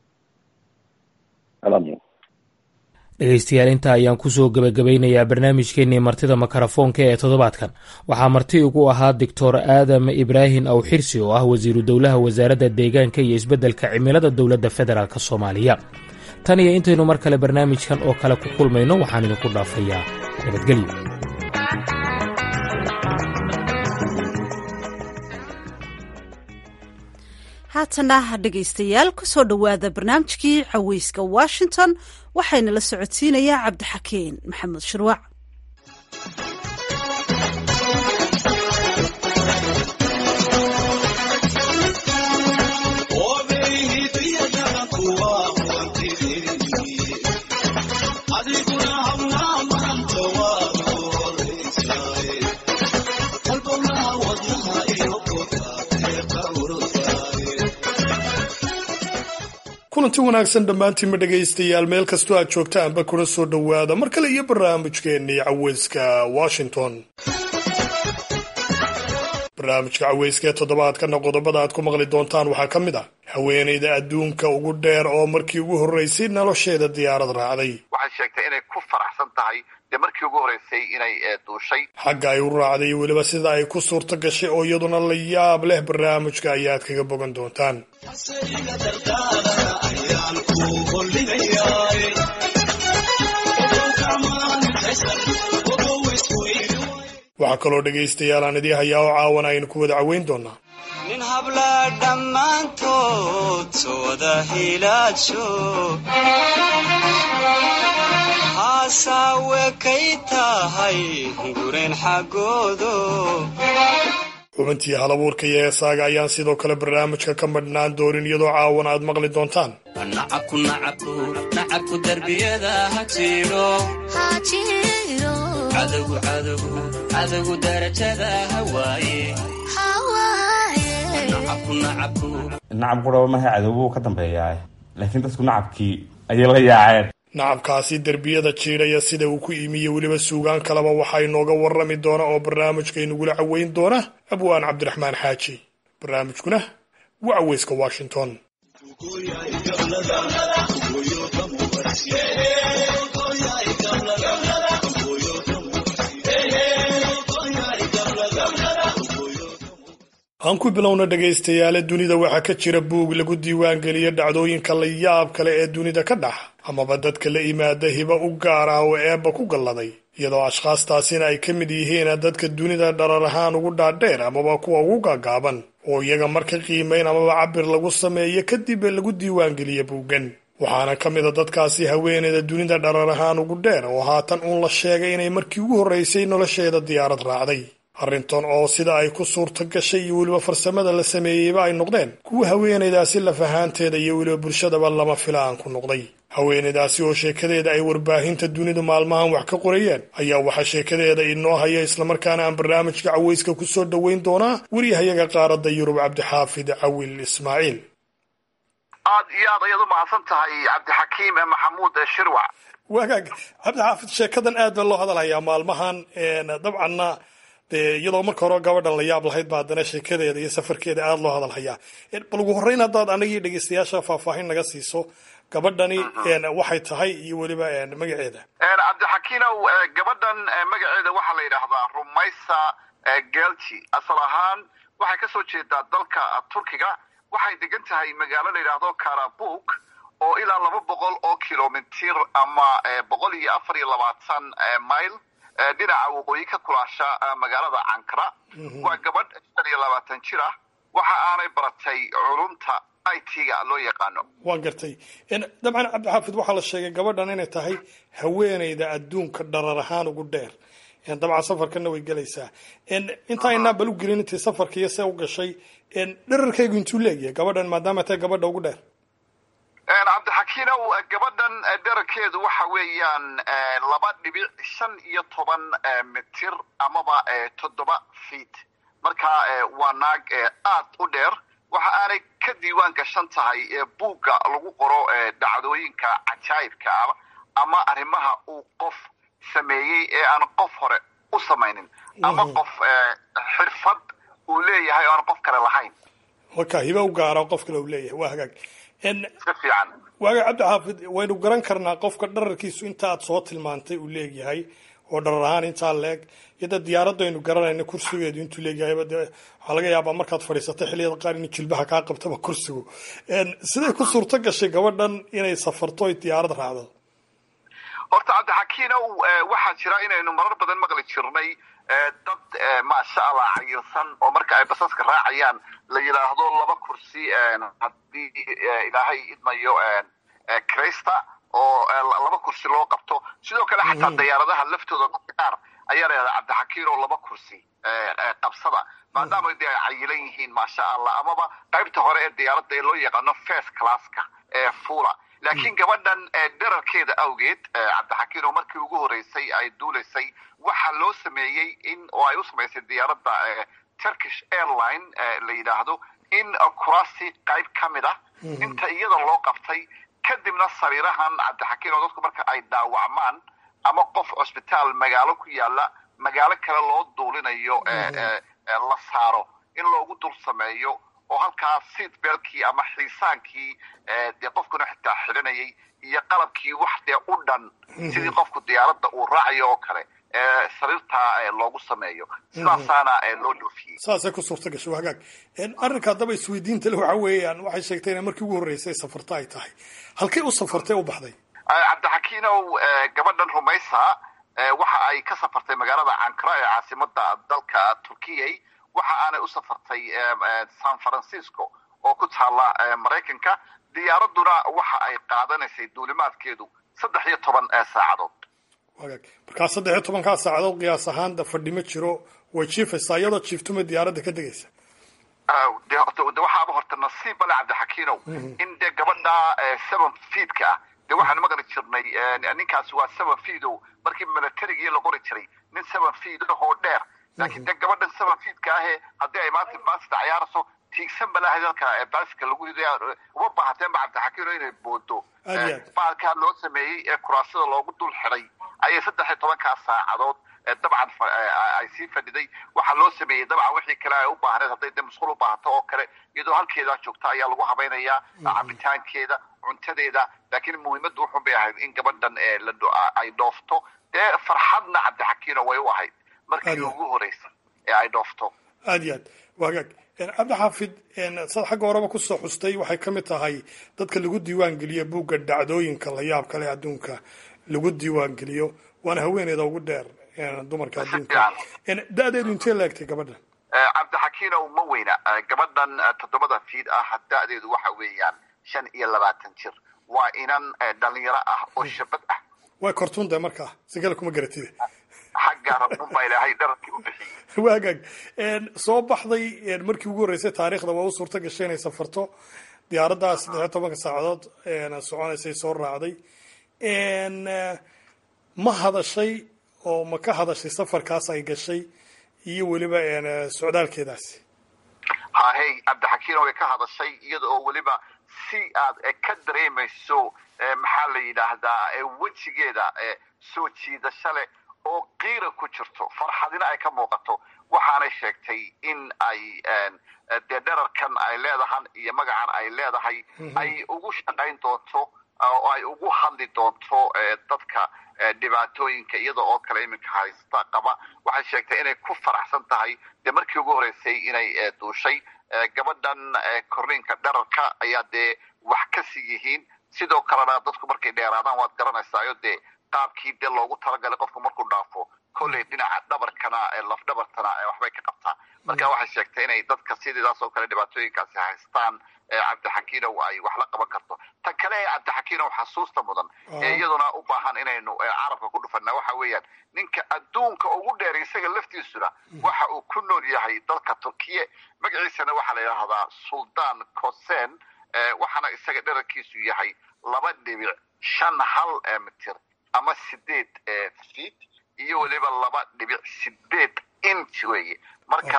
dhegeystayaal intaa ayaan kusoo gebagabeynayaa barnaamijkeenii martida makarafoonka ee toddobaadkan waxaa marti ugu ahaa doctor aadam ibraahim awxirsi oo ah wasiiru dowlaha wasaaradda deegaanka iyo isbeddelka cimilada dowladda federaalk soomaaliya tan iyo intaynu mar kale barnaamijkan oo kale ku kulmayno waxaan idinku dhaafayaa nabadgelyo haatana dhegaystayaal kusoo dhowaada barnaamijkii caweyska washington waxayna la socodsiinayaa cabdixakeen maxamed shirwac kulanti wanaagsan dhammaantiinma dhegaystayaal meel kastoo aad joogtaanba kuna soo dhowaada mar kale iyo barnaamijkeennii caweyska washington barnaamijka caweyska ee toddobaadkana qodobada aad ku maqli doontaan waxaa ka mid ah haweenayda adduunka ugu dheer oo markii ugu horreysay nolosheeda diyaarad raacday waxay sheegtay inay ku faraxsan tahay dee markii ugu horreysay inay duushay xagga ay u raacday iyo weliba sida ay ku suurto gashay oo iyaduna la yaab leh barnaamijka ayaad kaga bogan doontaan waxaa kaloo dhegaystayaal aan idii hayaa oo caawan aynu ku wada caweyn doonaa nin habla dhammaantood sooda hilaadsho haasawe kay tahay gureen xaggoodo xubintii halabuurka iyo heesaaga ayaan sidoo kale barnaamijka ka madhnaan doonin iyadoo caawan aad maqli doontaan nacabku nacabku nacabku darbiyada ha jiro cadowgu cadowgu cadowgu darajada hawaaye nacabku nacabku nacab quraba maha cadowgu ka dambeeyaa laakiin dadku nacabkii ayay la yaaceen nacabkaasi derbiyada jiidhaya sida uu ku imiye weliba suugaan kaleba waxaa inooga warrami doona oo barnaamijkaynugula caweyn doona abwaan cabdiraxmaan xaaji barnaamijkuna waa caweyska washington aan ku bilowna dhegaystayaale dunida waxaa ka jira buug lagu diiwaangeliya dhacdooyinka la yaab kale ee dunida ka dhax amaba dadka la imaada hiba u gaar ah oo eebba ku galladay iyadoo ashkhaastaasina ay ka mid yihiin dadka dunida dharar ahaan ugu dhaadheer amaba kuwa ugu gaagaaban oo iyaga marka qiimayn amaba cabir lagu sameeyo kadib lagu diiwaangeliya buuggan waxaana ka mid a dadkaasi haweeneyda dunida dharar ahaan ugu dheer oo haatan uun la sheegay inay markii ugu horreysay nolosheeda diyaarad raacday arrintan oo sida ay ku suurta gashay iyo weliba farsamada la sameeyeyba ay noqdeen kuwa haweenaydaasi lafahaanteeda iyo weliba bulshadaba lama filaan ku noqday haweenaydaasi oo sheekadeeda ay warbaahinta dunidu maalmahan wax ka qorayeen ayaa waxaa sheekadeeda inoo haya islamarkaana aan barnaamijka caweyska ku soo dhoweyn doonaa waryahayaga qaaradda yurub cabdixaafid cawil ismaaciil aad iyo aad ayaad u mahadsan tahay cabdixakiim maxamuud shirwac wagaag cabdixaafid sheekadan aad baa loo hadalhayaa maalmahan dabcanna dee iyadoo marka hore gabadha la yaab lahayd ba haddana sheekadeeda iyo safarkeeda aada loo hadal hayaa bal ugu horreyn haddaad anagii dhegeystayaasha faahfaahin naga siiso gabadhani waxay tahay iyo weliba magaceeda cabdixakiinow gabadhan magaceeda waxaa la yidhaahdaa rumaysa gelji asal ahaan waxay ka soo jeedaa dalka turkiga waxay degan tahay magaalo la yidhaahdo karabuk oo ilaa laba boqol oo kilomitir ama boqol iyo afar iyo labaatan mile dhinaca waqooyi ka kulaasha magaalada cankara waa gabadh shan iyo labaatan jir ah waxa aanay baratay culumta it-ga loo yaqaano waan gartay dabcan cabdixaafid waxaa la sheegay gabadhan inay tahay haweeneyda adduunka dharar ahaan ugu dheer dabcan safarkana way gelaysaa intaynaa bal u gelin intay safarka iyo see u gashay dherarkaygu intuu leegyahay gabadhan maadaama tahay gabadha ugu dheer cabdixakiinow gabadhan dherarkeedu waxa weeyaan laba dhibic shan iyo toban mitir amaba toddoba feet marka waa naag aad u dheer waxa aanay ka diiwaan gashan tahay buugga lagu qoro dhacdooyinka cajaa'ibka ah ama arrimaha uu qof sameeyey ee aan qof hore u samaynin ama qof xirfad uu leeyahay oo aan qof kale lahayn marka hiba u gaara qof kale uu leeyahay waa hagaag si fiican waaga cabdixaafid waynu garan karnaa qofka dhararkiisu inta aad soo tilmaantay uu leegyahay oo dharar ahaan intaa leeg iyada diyaaradda aynu garanayna kursigeedu intuu leegyahay de waxaa laga yaabaa markaad fadhiisatay xilliyada qaar in jilbaha kaa qabtaba kursigu siday ku suurto gashay gabadhan inay safarto ay diyaarad raacdo horta cabdixakiinow waxaa jira inaynu marar badan maqli jirnay dad maasha allah cayirsan oo marka ay basaska raacayaan la yidhaahdo laba kursi haddii ilaahay idmayo crista oo laba kursi loo qabto sidoo kale xataa diyaaradaha laftooda dadka qaar ayaa la yidhahdaa cabdixakiin oo laba kursi qabsada maadaama de ay cayilan yihiin maasha allah amaba qaybta hore ee diyaaradda ee loo yaqaano first classka ee fula laakiin gabadhan dherarkeeda awgeed cabdixakiin oo markii ugu horeysay ay duulaysay waxaa loo sameeyey in oo ay u samaysay diyaaradda turkish airline la yidhaahdo in kuraasi qayb ka mid ah inta iyada loo qabtay kadibna sariirahan cabdixakiin oo dadku marka ay dhaawacmaan ama qof cusbitaal magaalo ku yaala magaalo kale loo duulinayo la saaro in loogu dul sameeyo oo halkaa seat belkii ama xiisaankii dee qofkuna xitaa xidhanayay iyo qalabkii wax dee u dhan sidii qofku diyaaradda uu raacayo oo kale sariirtaa loogu sameeyo sidaasaana loo dhoofiyey saasay ku suurta gashay hagaag arrinka haddaba isweydiinta le waxa weeyaan waxay sheegtay inay markii ugu horreysay safarta ay tahay halkay u safartay u baxday cabdixakiinow gabadhan rumaysa waxa ay ka safartay magaalada cankara ee caasimada dalka turkiyay waxa aanay u safartay san francisco oo ku taala maraykanka diyaaraduna waxa ay qaadanaysay duulimaadkeedu saddex iyo toban saacadood wagaag markaa saddex iyo tobankaa saacadood qiyaas ahaan da fadhi ma jiro way jiifaysaa iyadoo jiiftuma diyaaradda ka degaysa de waxaaba horta nasiib bale cabdixakiinow in dee gabadha seven feedka ah de waxaanu maqli jirnay ninkaasi waa seven feedo markii milatariga iyo la qori jiray nin seven feed oo dheer laakiin de gabadhan seven feedka ahe haddii ay maanta baasida ciyaarayso tiigsan balahayd halka baaska lagu riday uma baahateenba cabdixakiino inay boodo baalkaa loo sameeyey ee kuraasada loogu dul xidhay ayay saddex iyo tobankaa saacadood dabcan ay sii fadhiday waxaa loo sameeyey dabcan wixii kale ay u baahneed hadday de musqul u baahato oo kale iyadoo halkeeda joogta ayaa lagu habaynayaa cabitaankeeda cuntadeeda laakiin muhiimaddu wuxun bay ahayd in gabadhan ay dhoofto dee farxadna cabdixakiino way u ahayd markii ugu horeysay ee ay dhoofto aad iyo aad wagaag cabdixaafid saad xagga horeba kusoo xustay waxay ka mid tahay dadka lagu diiwaan geliyo buugga dhacdooyinka la yaab kale adduunka lagu diiwaan geliyo waana haweeneyda ugu dheer dumarka adduunka da-deedu intee laegtay gabadhan cabdixakiinow ma weyna gabadhan toddobada fiid ah da-deedu waxa weeyaan shan iyo labaatan jir waa inan dhalinyaro ah oo shabad ah way kortuunde markaa sigala kuma garatide xagga rabunbaa ilaahay dhararkii u bixiyey waagaag soo baxday markii ugu horreysay taariikhda waa u suurta gashay inay safarto diyaaraddaa saddex iyo tobanka saacadood soconaysay soo raacday ma hadashay oo ma ka hadashay safarkaas ay gashay iyo weliba socdaalkeedaasi hahey cabdixakiino way ka hadashay iyada oo weliba si aad ka dareemayso maxaa la yidhaahdaa wejigeeda soo jiidasho leh oo qiira ku jirto farxadina ay ka muuqato waxaanay sheegtay in ay dee dherarkan ay leedahan iyo magacan ay leedahay ay ugu shaqayn doonto oo ay ugu hadli doonto dadka dhibaatooyinka iyada oo kale iminka haysta qaba waxay sheegtay inay ku faraxsan tahay dee markii ugu horreysay inay duushay gabadhan korniinka dherarka ayaa dee wax ka sii yihiin sidoo kalena dadku markay dheeraadaan waad garanaysaayo dee qaabkii dee loogu talagalay qofku markuu dhaafo kolley dhinaca dhabarkana laf dhabartana waxbay ka qabtaa marka waxay sheegtay inay dadka sidiidaas oo kale dhibaatooyinkaasi haystaan cabdixakiinow ay wax la qaban karto tan kale ee cabdixakiinow xasuusta mudan ee iyaduna u baahan inaynu carabka ku dhufana waxa weeyaan ninka adduunka ugu dheer isaga laftiisuna waxa uu ku nool yahay dalka turkiye magaciisana waxaa la yidhaahdaa suldaan kosen waxaana isaga dherarkiisu yahay laba dhibic shan hal mitir ama sideed feet iyo weliba laba dhibic sideed inch weeye marka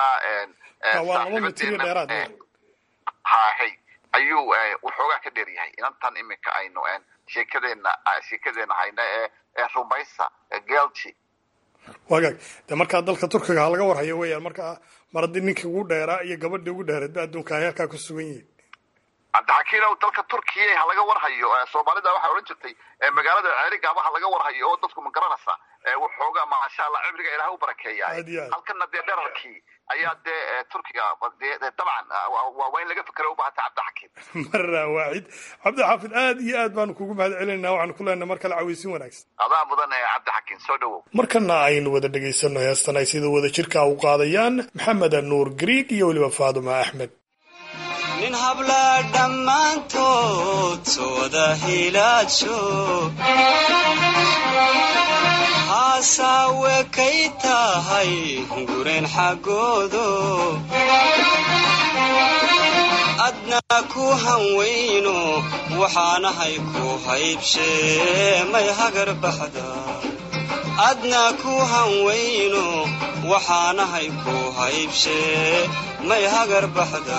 hahay ayuu waxoogaa ka dheer yahay inantan iminka aynu sheekadeena sheekadeena hayna ee ee rumaysa gelji wagaag de markaa dalka turkiga ha laga warhayo weeyaan markaa mar haddii ninkii ugu dheeraa iyo gabadhii ugu dheereedba adduunka ay halkaa ku sugan yihiin cabdixakiinow dalka turkiya ha laga warhayo soomaalida waxay odhan jirtay magaalada ceerigaaba ha laga warhayo oo dadku ma garanaysa waxoogaa maasha allah cibriga ilaah u barakeeya halkana dee dherarkii ayaa dee turkiga dabcan waa in laga fikera u baahanta cabdixakiim mara waaxid cabdixaafid aad iyo aad baanu kugu mahad celinayna waxaanu ku leenahay mar kale caweysin wanaagsan adaa mudan cabdixakiim soo dhawow markana aynu wada dhegaysano heestan ay sida wada jirka u qaadayaan maxamed nuur griig iyo weliba faaduma axmed nin habla dhammaantood sooda hilaajo haasaawe kay tahay gureen xaggoodo adna ku hanweyno waxaanahay ku haybshee may hagar baxda adna ku hanweyno waxaanahay ku haybshee may hagar baxda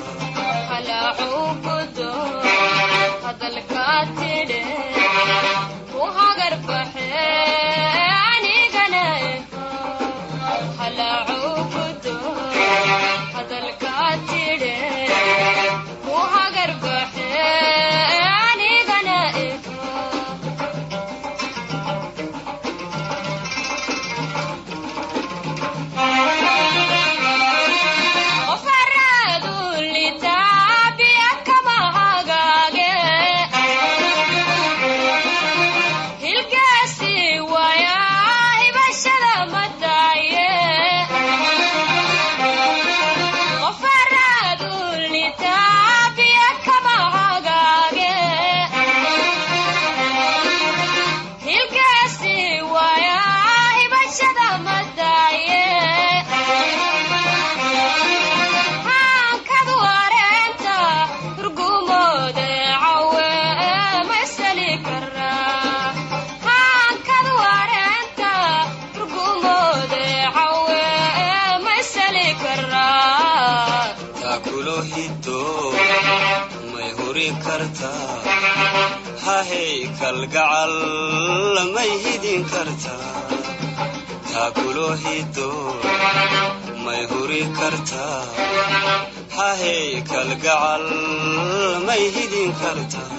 hahey kalgacal may hidin kartaa taakulo hido may huri kartaa hahey kalgacal may hidin kartaa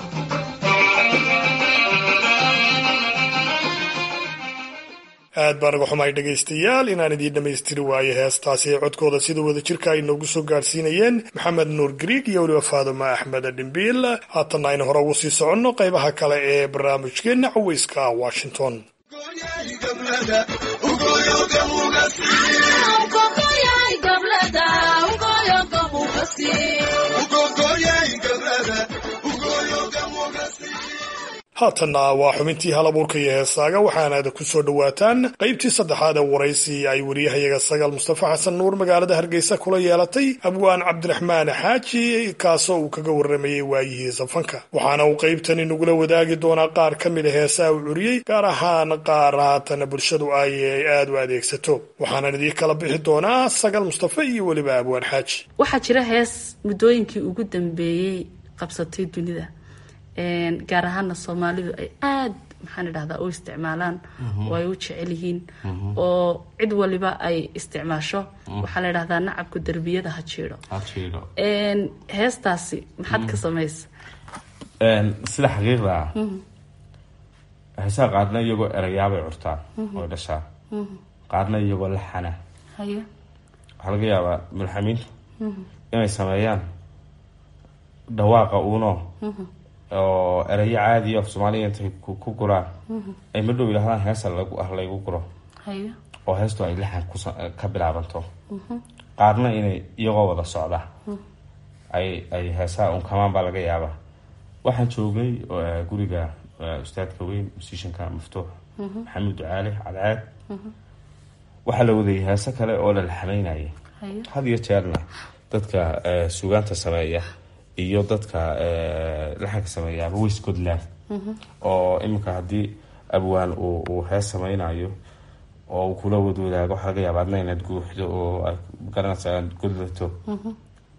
aad baan uga xumahay dhegaystayaal inaan idiin dhammaystiri waayo heestaasi ee codkooda sida wada jirka ay noogu soo gaadhsiinayeen maxamed nuur griig iyo weliba faaduma axmed dhimbiil haatanna aynu hore ugu sii soconno qaybaha kale ee barnaamijkeenna caweyska washington haatanna waa xubintii hal abuurka iyo heesaaga waxaanaad ku soo dhowaataan qaybtii saddexaad ee waraysi ay wariyahayaga sagaal mustafa xasan nuur magaalada hargeysa kula yeelatay abwaan cabdiraxmaan xaaji kaasoo uu kaga warramayey waayihii safanka waxaana uu qaybtani nagula wadaagi doonaa qaar ka mid a heesaa uu curiyey gaar ahaan qaar haatana bulshadu ay aad u adeegsato waxaanan idii kala bixi doonaa sagaal mustafa iyo weliba abwaan xaaji waxaa jira hees muddooyinkii ugu dambeeyey qabsatay dunida gaar ahaana soomaalidu ay aada maxaan idhahdaa u isticmaalaan Mhm. oo ay u jecel yihiin Mhm. oo cid waliba ay isticmaasho Mhm. waxaa la idhahdaa nacabku derbiyada ha jiidho ha jiidho Een, heestaasi maxaad ka Mhm. samaysa Een, sida xaqiiqda ah Mhm. heesaha qaarna iyagoo erayaabay curtaan Mhm. oo dhashaa Mhm. qaarna iyagoo laxana haye waxaa laga yaabaa mulxamiintu Mhm. inay sameeyaan dhawaaqa uuno Mhm. oo erayo caadi af soomaaliya intay ku ku guraan Mhm. ay ma dhow yidhahdaan heesa lagu ah laygu guro haye oo heestu ay laxan kusa- ka bilaabanto Mhm. qaarna inay iyagoo wada socda Mhm. ay ay heesaha unkamaan baa laga yaabaa waxaan joognay eh, guriga eh, ustaadka weyn musishanka maftuux Mhm. maxamed ducaale cadceed Mhm. waxaa la wadayay heese kale oo la laxamaynayay haye had iyo jeerna dadka eh, suugaanta sameeya iyo dadka eh, laxanka sameeyaaba way scotland Mhm. oo iminka haddii abwaan uu uu hees sameynayo oo uu kula wadwadaago waxaa laga yaaba adna inaad guuxdo oo aad garanaysa aad godlato Mhm.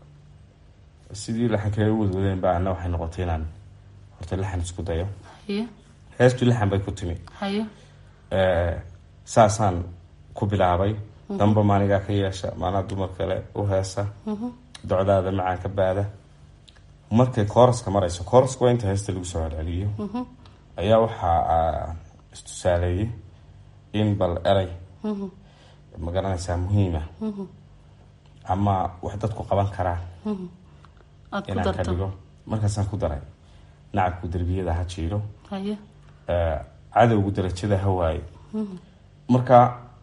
sidii laxankaga u wadwadeen ba ana waxay noqotay inaan horta laxan isku dayo haye heestu laxan bay ku timi haye Eh, saasaan ku bilaabay Mhm. damba maanigaa ka yeesha maanaa dumar kale u heesa Mhm. docdaada macaan ka baada markay kooraska marayso kooraska waa inta heesta lagu soo celceliyo Mhm. ayaa waxaa ah, istusaaleeyey in bal eray Mhm. ma garanaysaa muhiima Mhm. ama wax dadku qaban karaan Mhm. aad ku inaan ka darto dhigo markaasaan ku daray nacabku derbiyada ha jiiro haye eh, cadowgu darajada ha waayo Mhm. marka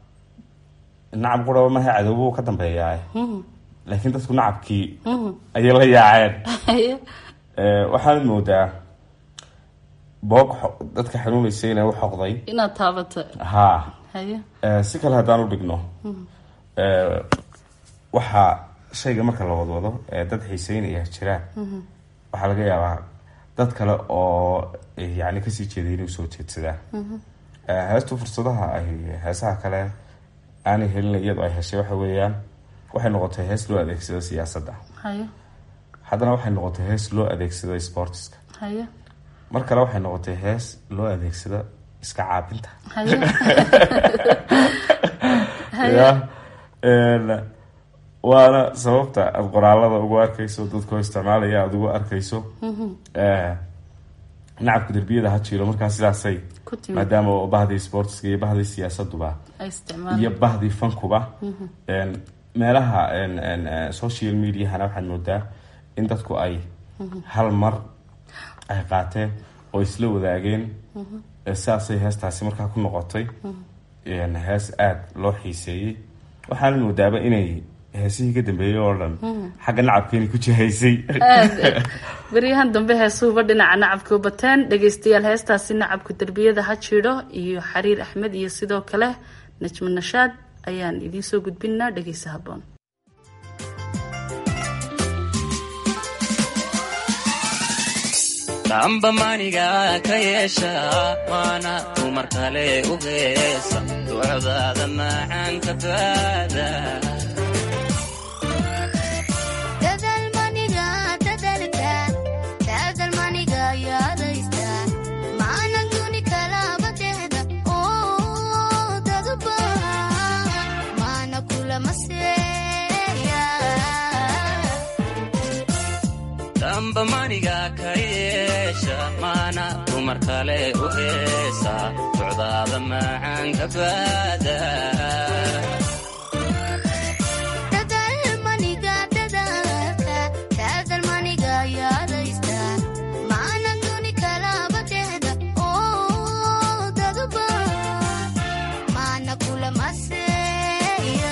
nacab quraba maha cadowbu ka dambeeyaa Mhm. laakiin dadku nacabkii Mhm. ayay la yaaceen haye Eh, waxaad moodaa boog xo- dadka xanuunaysa inay u xoqday inaad taabato haa haye Eh, si kale haddaan u dhigno Mhm. eh, waxaa shayga marka la wadwado ee dad xiiseynaya jiraan Mhm. waxaa laga yaabaa dad kale oo eh, yacni kasii jeeday inuu soo jeedsadaan Mhm. Eh, heestu fursadaha ay heesaha kale aanay helin iyadoo ay heshay waxa weeyaan waxay noqotay hees loo adeegsado siyaasadda haye haddana waxay noqotay hees loo adeegsado sportiska haye mar kale waxay noqotay hees loo adeegsado iska caabinta haye haye ya een, waana sababta aada qoraalada ugu arkayso dadkoo isticmaalaya aada ugu arkayso Mhm. Eh, nacabka derbiyada ha jiro markaa sidaasay Ku timid. maadaama oo bahdii sportiska iyo bahdii siyaasaduba ay isticmaalaan iyo bahdii fankuba Mhm. een, meelaha een, een, eh, social mediahana waxaad moodaa in dadku ay Mhm. hal mar ay qaateen oo isla wadaageen Mhm. Eh, sidaasay heestaasi markaa ku noqotay Mhm. een, hees aada loo xiiseeyey waxaana moodaaba inay heesihii ka dambeeyey oo dhan Mhm. xagga nacabkeeni ku jihaysay aad beryahan dambe heesuhuba dhinaca nacabka u bateen dhegaystayaal heestaasi nacabka derbiyada ha jiidho iyo xariir axmed iyo sidoo kale najmo nashaad ayaan idiin soo gudbinaa dhegaysa haboon damba maniga ka yeesha waana dumar kale u heesa ducdaada macaan ka baada dadalmaniga dadalka dadalmaniga yaadaysta maana duni kalaba dehda oo dadba maana kulama seeya damba maniga ka yeesha maana dumar kale u heesa ducdaada macaan ka baada dadalmaniga dadalka dadalmaniga yaadaysta maana duni kalaba dehda oo dadba maana kulama seeya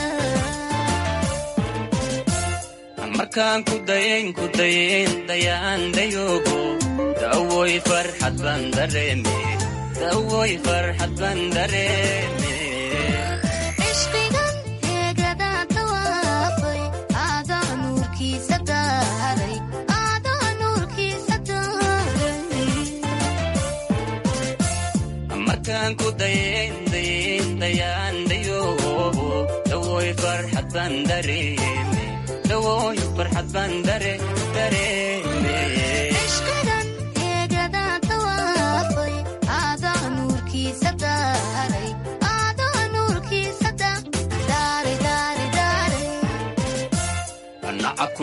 markaan ku dayayn ku dayayn dayaan dayoogo dawoy farxad baan dareeme dawoy farxad baan dareeme ishqigan heegadaa tawaafay aadaa nuurkiisa daaray aadaa nuurkiisa daaray markaan ku dayayn dayayn dayaan dayoogo dawoy farxad baan dareeme dawoy farxad baan dare dareeme ishqigan heegadaa tawaafay aadaa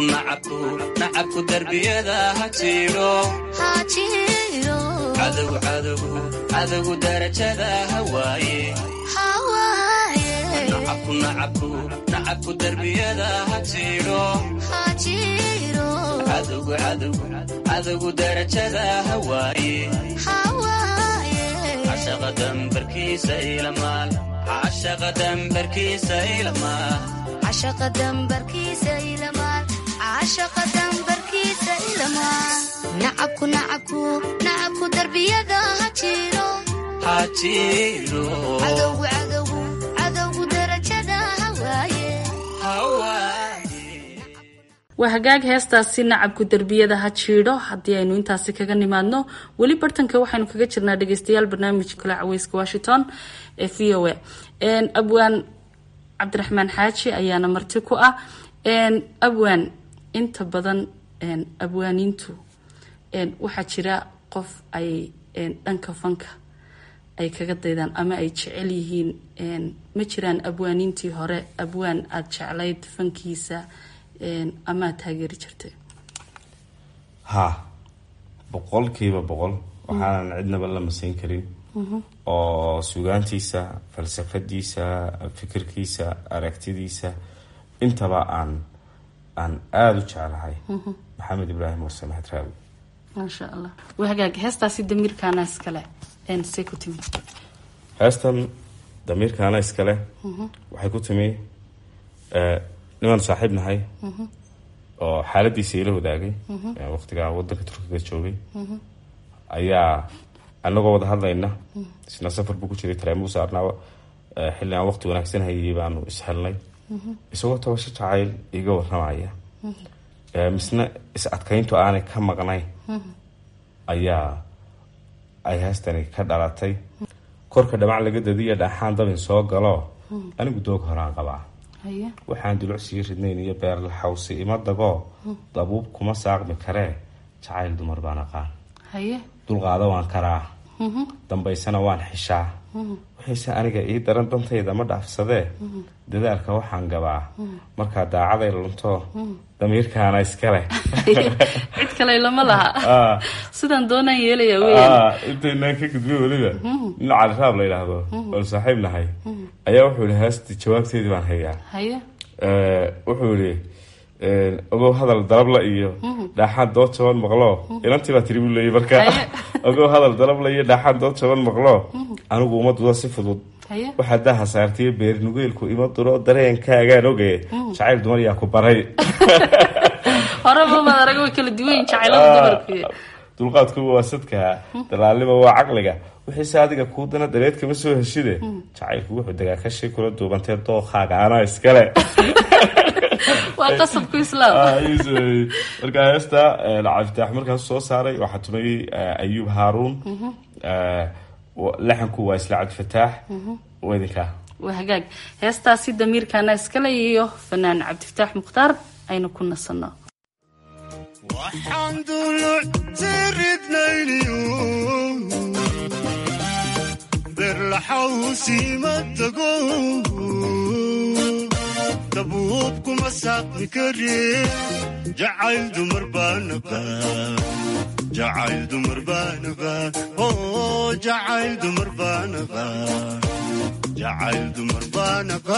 nacabku nacabku darbiyada ha jiidho hajiiro cadowgu cadowgu cadowgu darajada ha waaye hawaaye nacabku nacabku nacabku darbiyada ha jiidho hajiiro cadowgu cadowgu cadowgu darajada ha waaye hawaaye cashaqa dambarkiisa ilamaal cashaqa dambarkiisa ilamaal cashaqa dambarkiisa ilamaal cashaqa dambarkiisa ilamaal nacabku nacabku nacabku darbiyada ha jiro ha jiidho cadowgu cadowgu cadowgu darajada ha waaye waa hagaag heestaasi nacabku derbiyada ha jiidho haddii aynu intaasi kaga nimaadno weli bartanka waxaynu kaga jirnaa dhegeystayaal barnaamijka kale caweyska washington ee v o a abwaan cabdiraxmaan xaaji ayaana marti ku ah abwaan inta badan abwaaniintu waxaa jira qof ay dhanka fanka ay kaga daydaan ama ay jecel yihiin ma jiraan abwaaniintii hore abwaan aada jeclayd fankiisa ama aad taageeri jirtay ha boqolkiiba boqol waxaanan cidnaba la masayn karin oo sugaantiisa falsafadiisa fikirkiisa aragtidiisa intaba aan aan aada u jeclahay maxamed ibraahim warse maxad raawi maasha allah waa hagaag heestaasi damiirkaana iskale say ku timi heestan damiirkaana iskale waxay ku timi nimaan saaxiib nahay oo xaaladiisa ila wadaagay waqtigaa wadanka turkiga joogay ayaa anagoo wada hadlayna isna safar buu ku jiray tareemuu saarnaaba xilli aan waqti wanaagsan hayay baanu ishelnay isagoo tabasho jacayl iga waramaya misna is adkayntu aanay ka maqnayn ayaa ay heestani ka dhalatay korka dhamac laga dadiya dhaaxaan dabin soo galo anigu doog horaan qabaa waxaan duluc sii ridnayn iyo beerla xawsi ima dagoo dabuub kuma saaqmi karee jacayl dumar baan aqaan dulqaado waan karaa dambaysana waan xishaa waxayse aniga ii daran dantayda ma dhaafsadee dadaalka waxaan gabaa markaa daacaday lunto damiirkaana iskale cid kale lama laha sidaan doonaan yeelaya weyn intaynaan ka gudbay weliba nin caliraab la yidhaahdo oon saaxiib nahay ayaa wuxuu yihi heesti jawaabteedii baan hayaa haye wuxuu yihi ogow hadal dalabla iyo dhaaxaan dood jaban maqlo inantii baa tiri buu leeyay marka ogow hadal dalabla iyo dhaaxaan dood jaban maqlo anigu uma dudo si fudud waxaa daha saartiyo beer nugeelku ima duro dareenkaagaan ogaye jacayl dumar yaa ku baray horeba maad arag way kala duwan yihin jacaylada dumarku dulqaadkuba waa sadka dalaalnima waa caqliga wixiise adiga kuu dana dareed kama soo heshide jacaylku wuxuu degaa kashi kula duubantee dookaaga anaa iskale waa qasabku islaam marka heesta cabditaax markaas soo saaray waxaa tumayey ayuub haaruun laxanku waa isla cabdifataax waa idinkaa waa hagaag heestaasi damiirkaana iskale iyo fanaan cabdifataax mukhtaar aynu ku nasano waxaan duluctiridnayniyo berlaxawsiima tago dabuub kuma saaqmi kare jacayl dumar baanaba jacayl dumar baanaba oo jacayl dumar baanaba jacayl dumar baanaba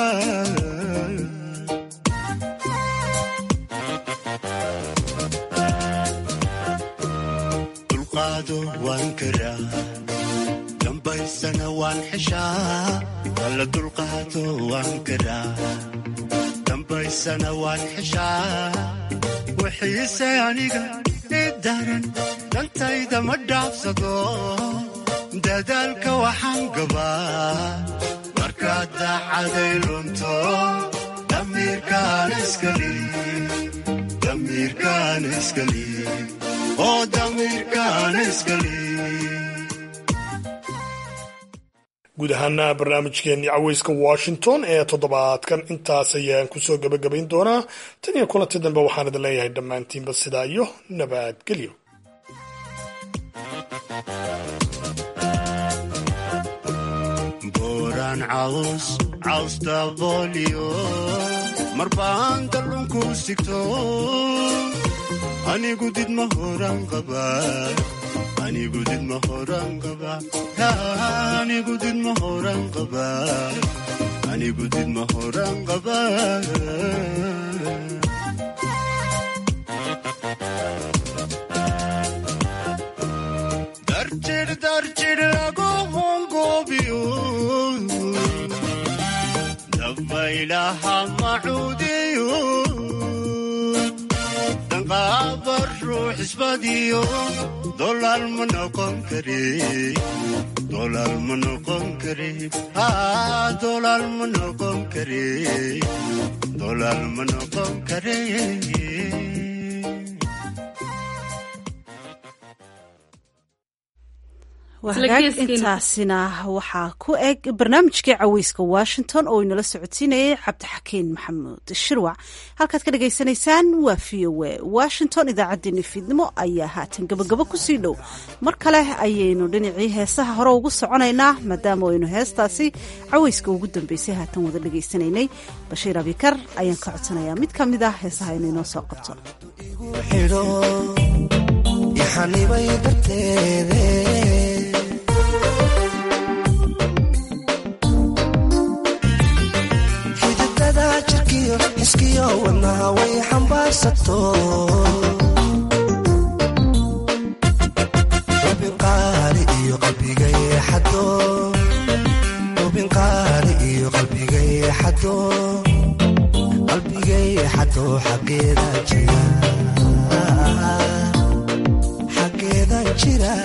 dulqaado waan karaa dambaysana waan xeshaa walla dulqaado waan karaa dambaysana waan xeshaa wixiise aniga ii daran dantayda ma dhaafsado dadaalka waxaan gabaa markaad daacaday lunto damiirkaan iskali damiirkaan iskali oo damiirkaan iskali guud ahaana barnaamijkeenii caweyska washington ee toddobaadkan intaas ayaan kusoo gebagabayn doonaa tan iyo kulanti dambe waxaan idin leeyahay dhammaantiinba sidaa iyo nabadgelyo booraan caws caws daboolyo mar baan dallunku sigto anigu did ma horan qaba anigu did ma horan qaba anigu did ma horan qaba anigu did ma horan qaba darjir darjir lagu hongoobiyo dabaylaha macuudiyo danqaaba ruux isbadiyo dolaal ma noqon kare dolaal ma noqon kare dolaal ma noqon kare dolaal ma noqon kare wahagaag intaasina waxaa ku eg barnaamijkii caweyska washington oo inala socodsiinayay cabdixakiin maxamuud shirwac halkaad ka dhagaysanaysaan waa v o a washington idaacaddeenni fiidnimo ayaa haatan gabagabo kusii dhow mar kale ayaynu dhinacii heesaha hore ugu soconaynaa maadaama aynu heestaasi caweyska ugu dambeysay haatan wada dhegaysanaynay bashiir abikar ayaan ka codsanayaa mid ka mid ah heesaha inuu inoo soo qabto iskiyo wadnaha way xambaarsato ubin qaali iyo qalbiga yeexado ubin qaali iyo qalbiga yeexado qalbiga yeexado xaggeeda jira xaggeeda jira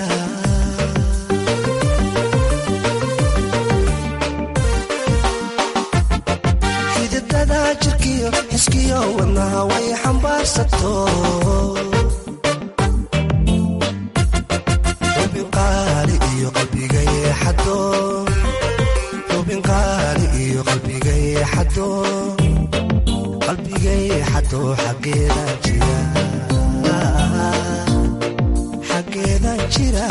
iskiyo wadnaha way xambaarsato ubin qaali iyo qalbiga yeexado ubin qaali iyo qalbiga yeexado qalbiga yeexado xaggeeda jira xaggeeda jira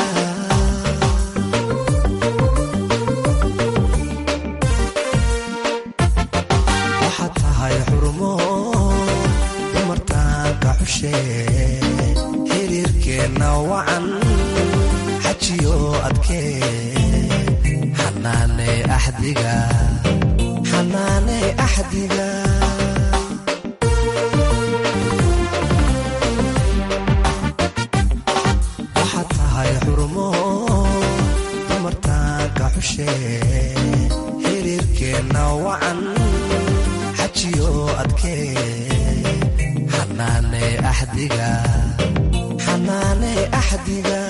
xiriirkeenna wacan xajiyo adkee xanaane axdiga xanaane axdiga waxaad tahay xurmo dumartaanka xushee xiriirkeenna wacan xajiyo adkee xanaane axdiga xanaane axdiga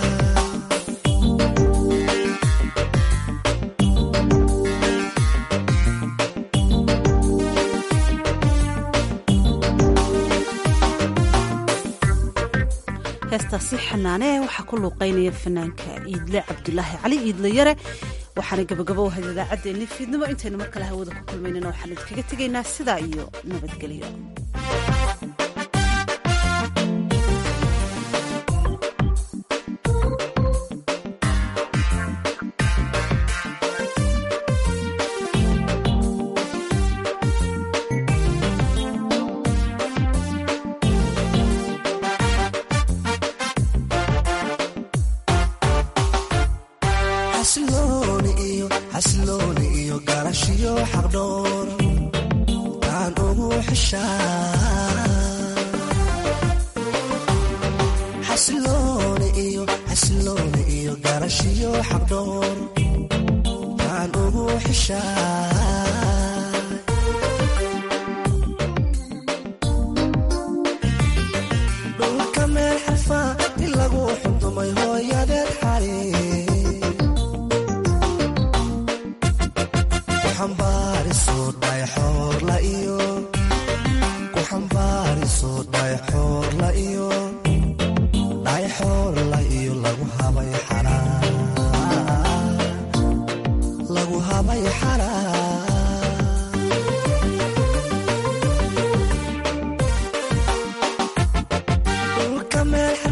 heestaasi xanaane waxaa ku luuqeynaya fanaanka iidle cabdulaahi cali iidle yare waxaana gabagabo ahayd idaacaddeenni fiidnimo intaynu mar kale hawada ku kulmaynana waxaan idinkaga tegaynaa sidaa iyo nabadgelyo xasilooni iyo garashiyo xaqdhoor taan ugu xasilooni iyo garashiyo xaqdhoor taan ugu xishaa dhulka meel xarfa in lagu xundumay hooyadeed xali ku xambaariso dhayxoorla iyo dhayxoorla iyo lagu habay lagu habay xaraa dhulka meel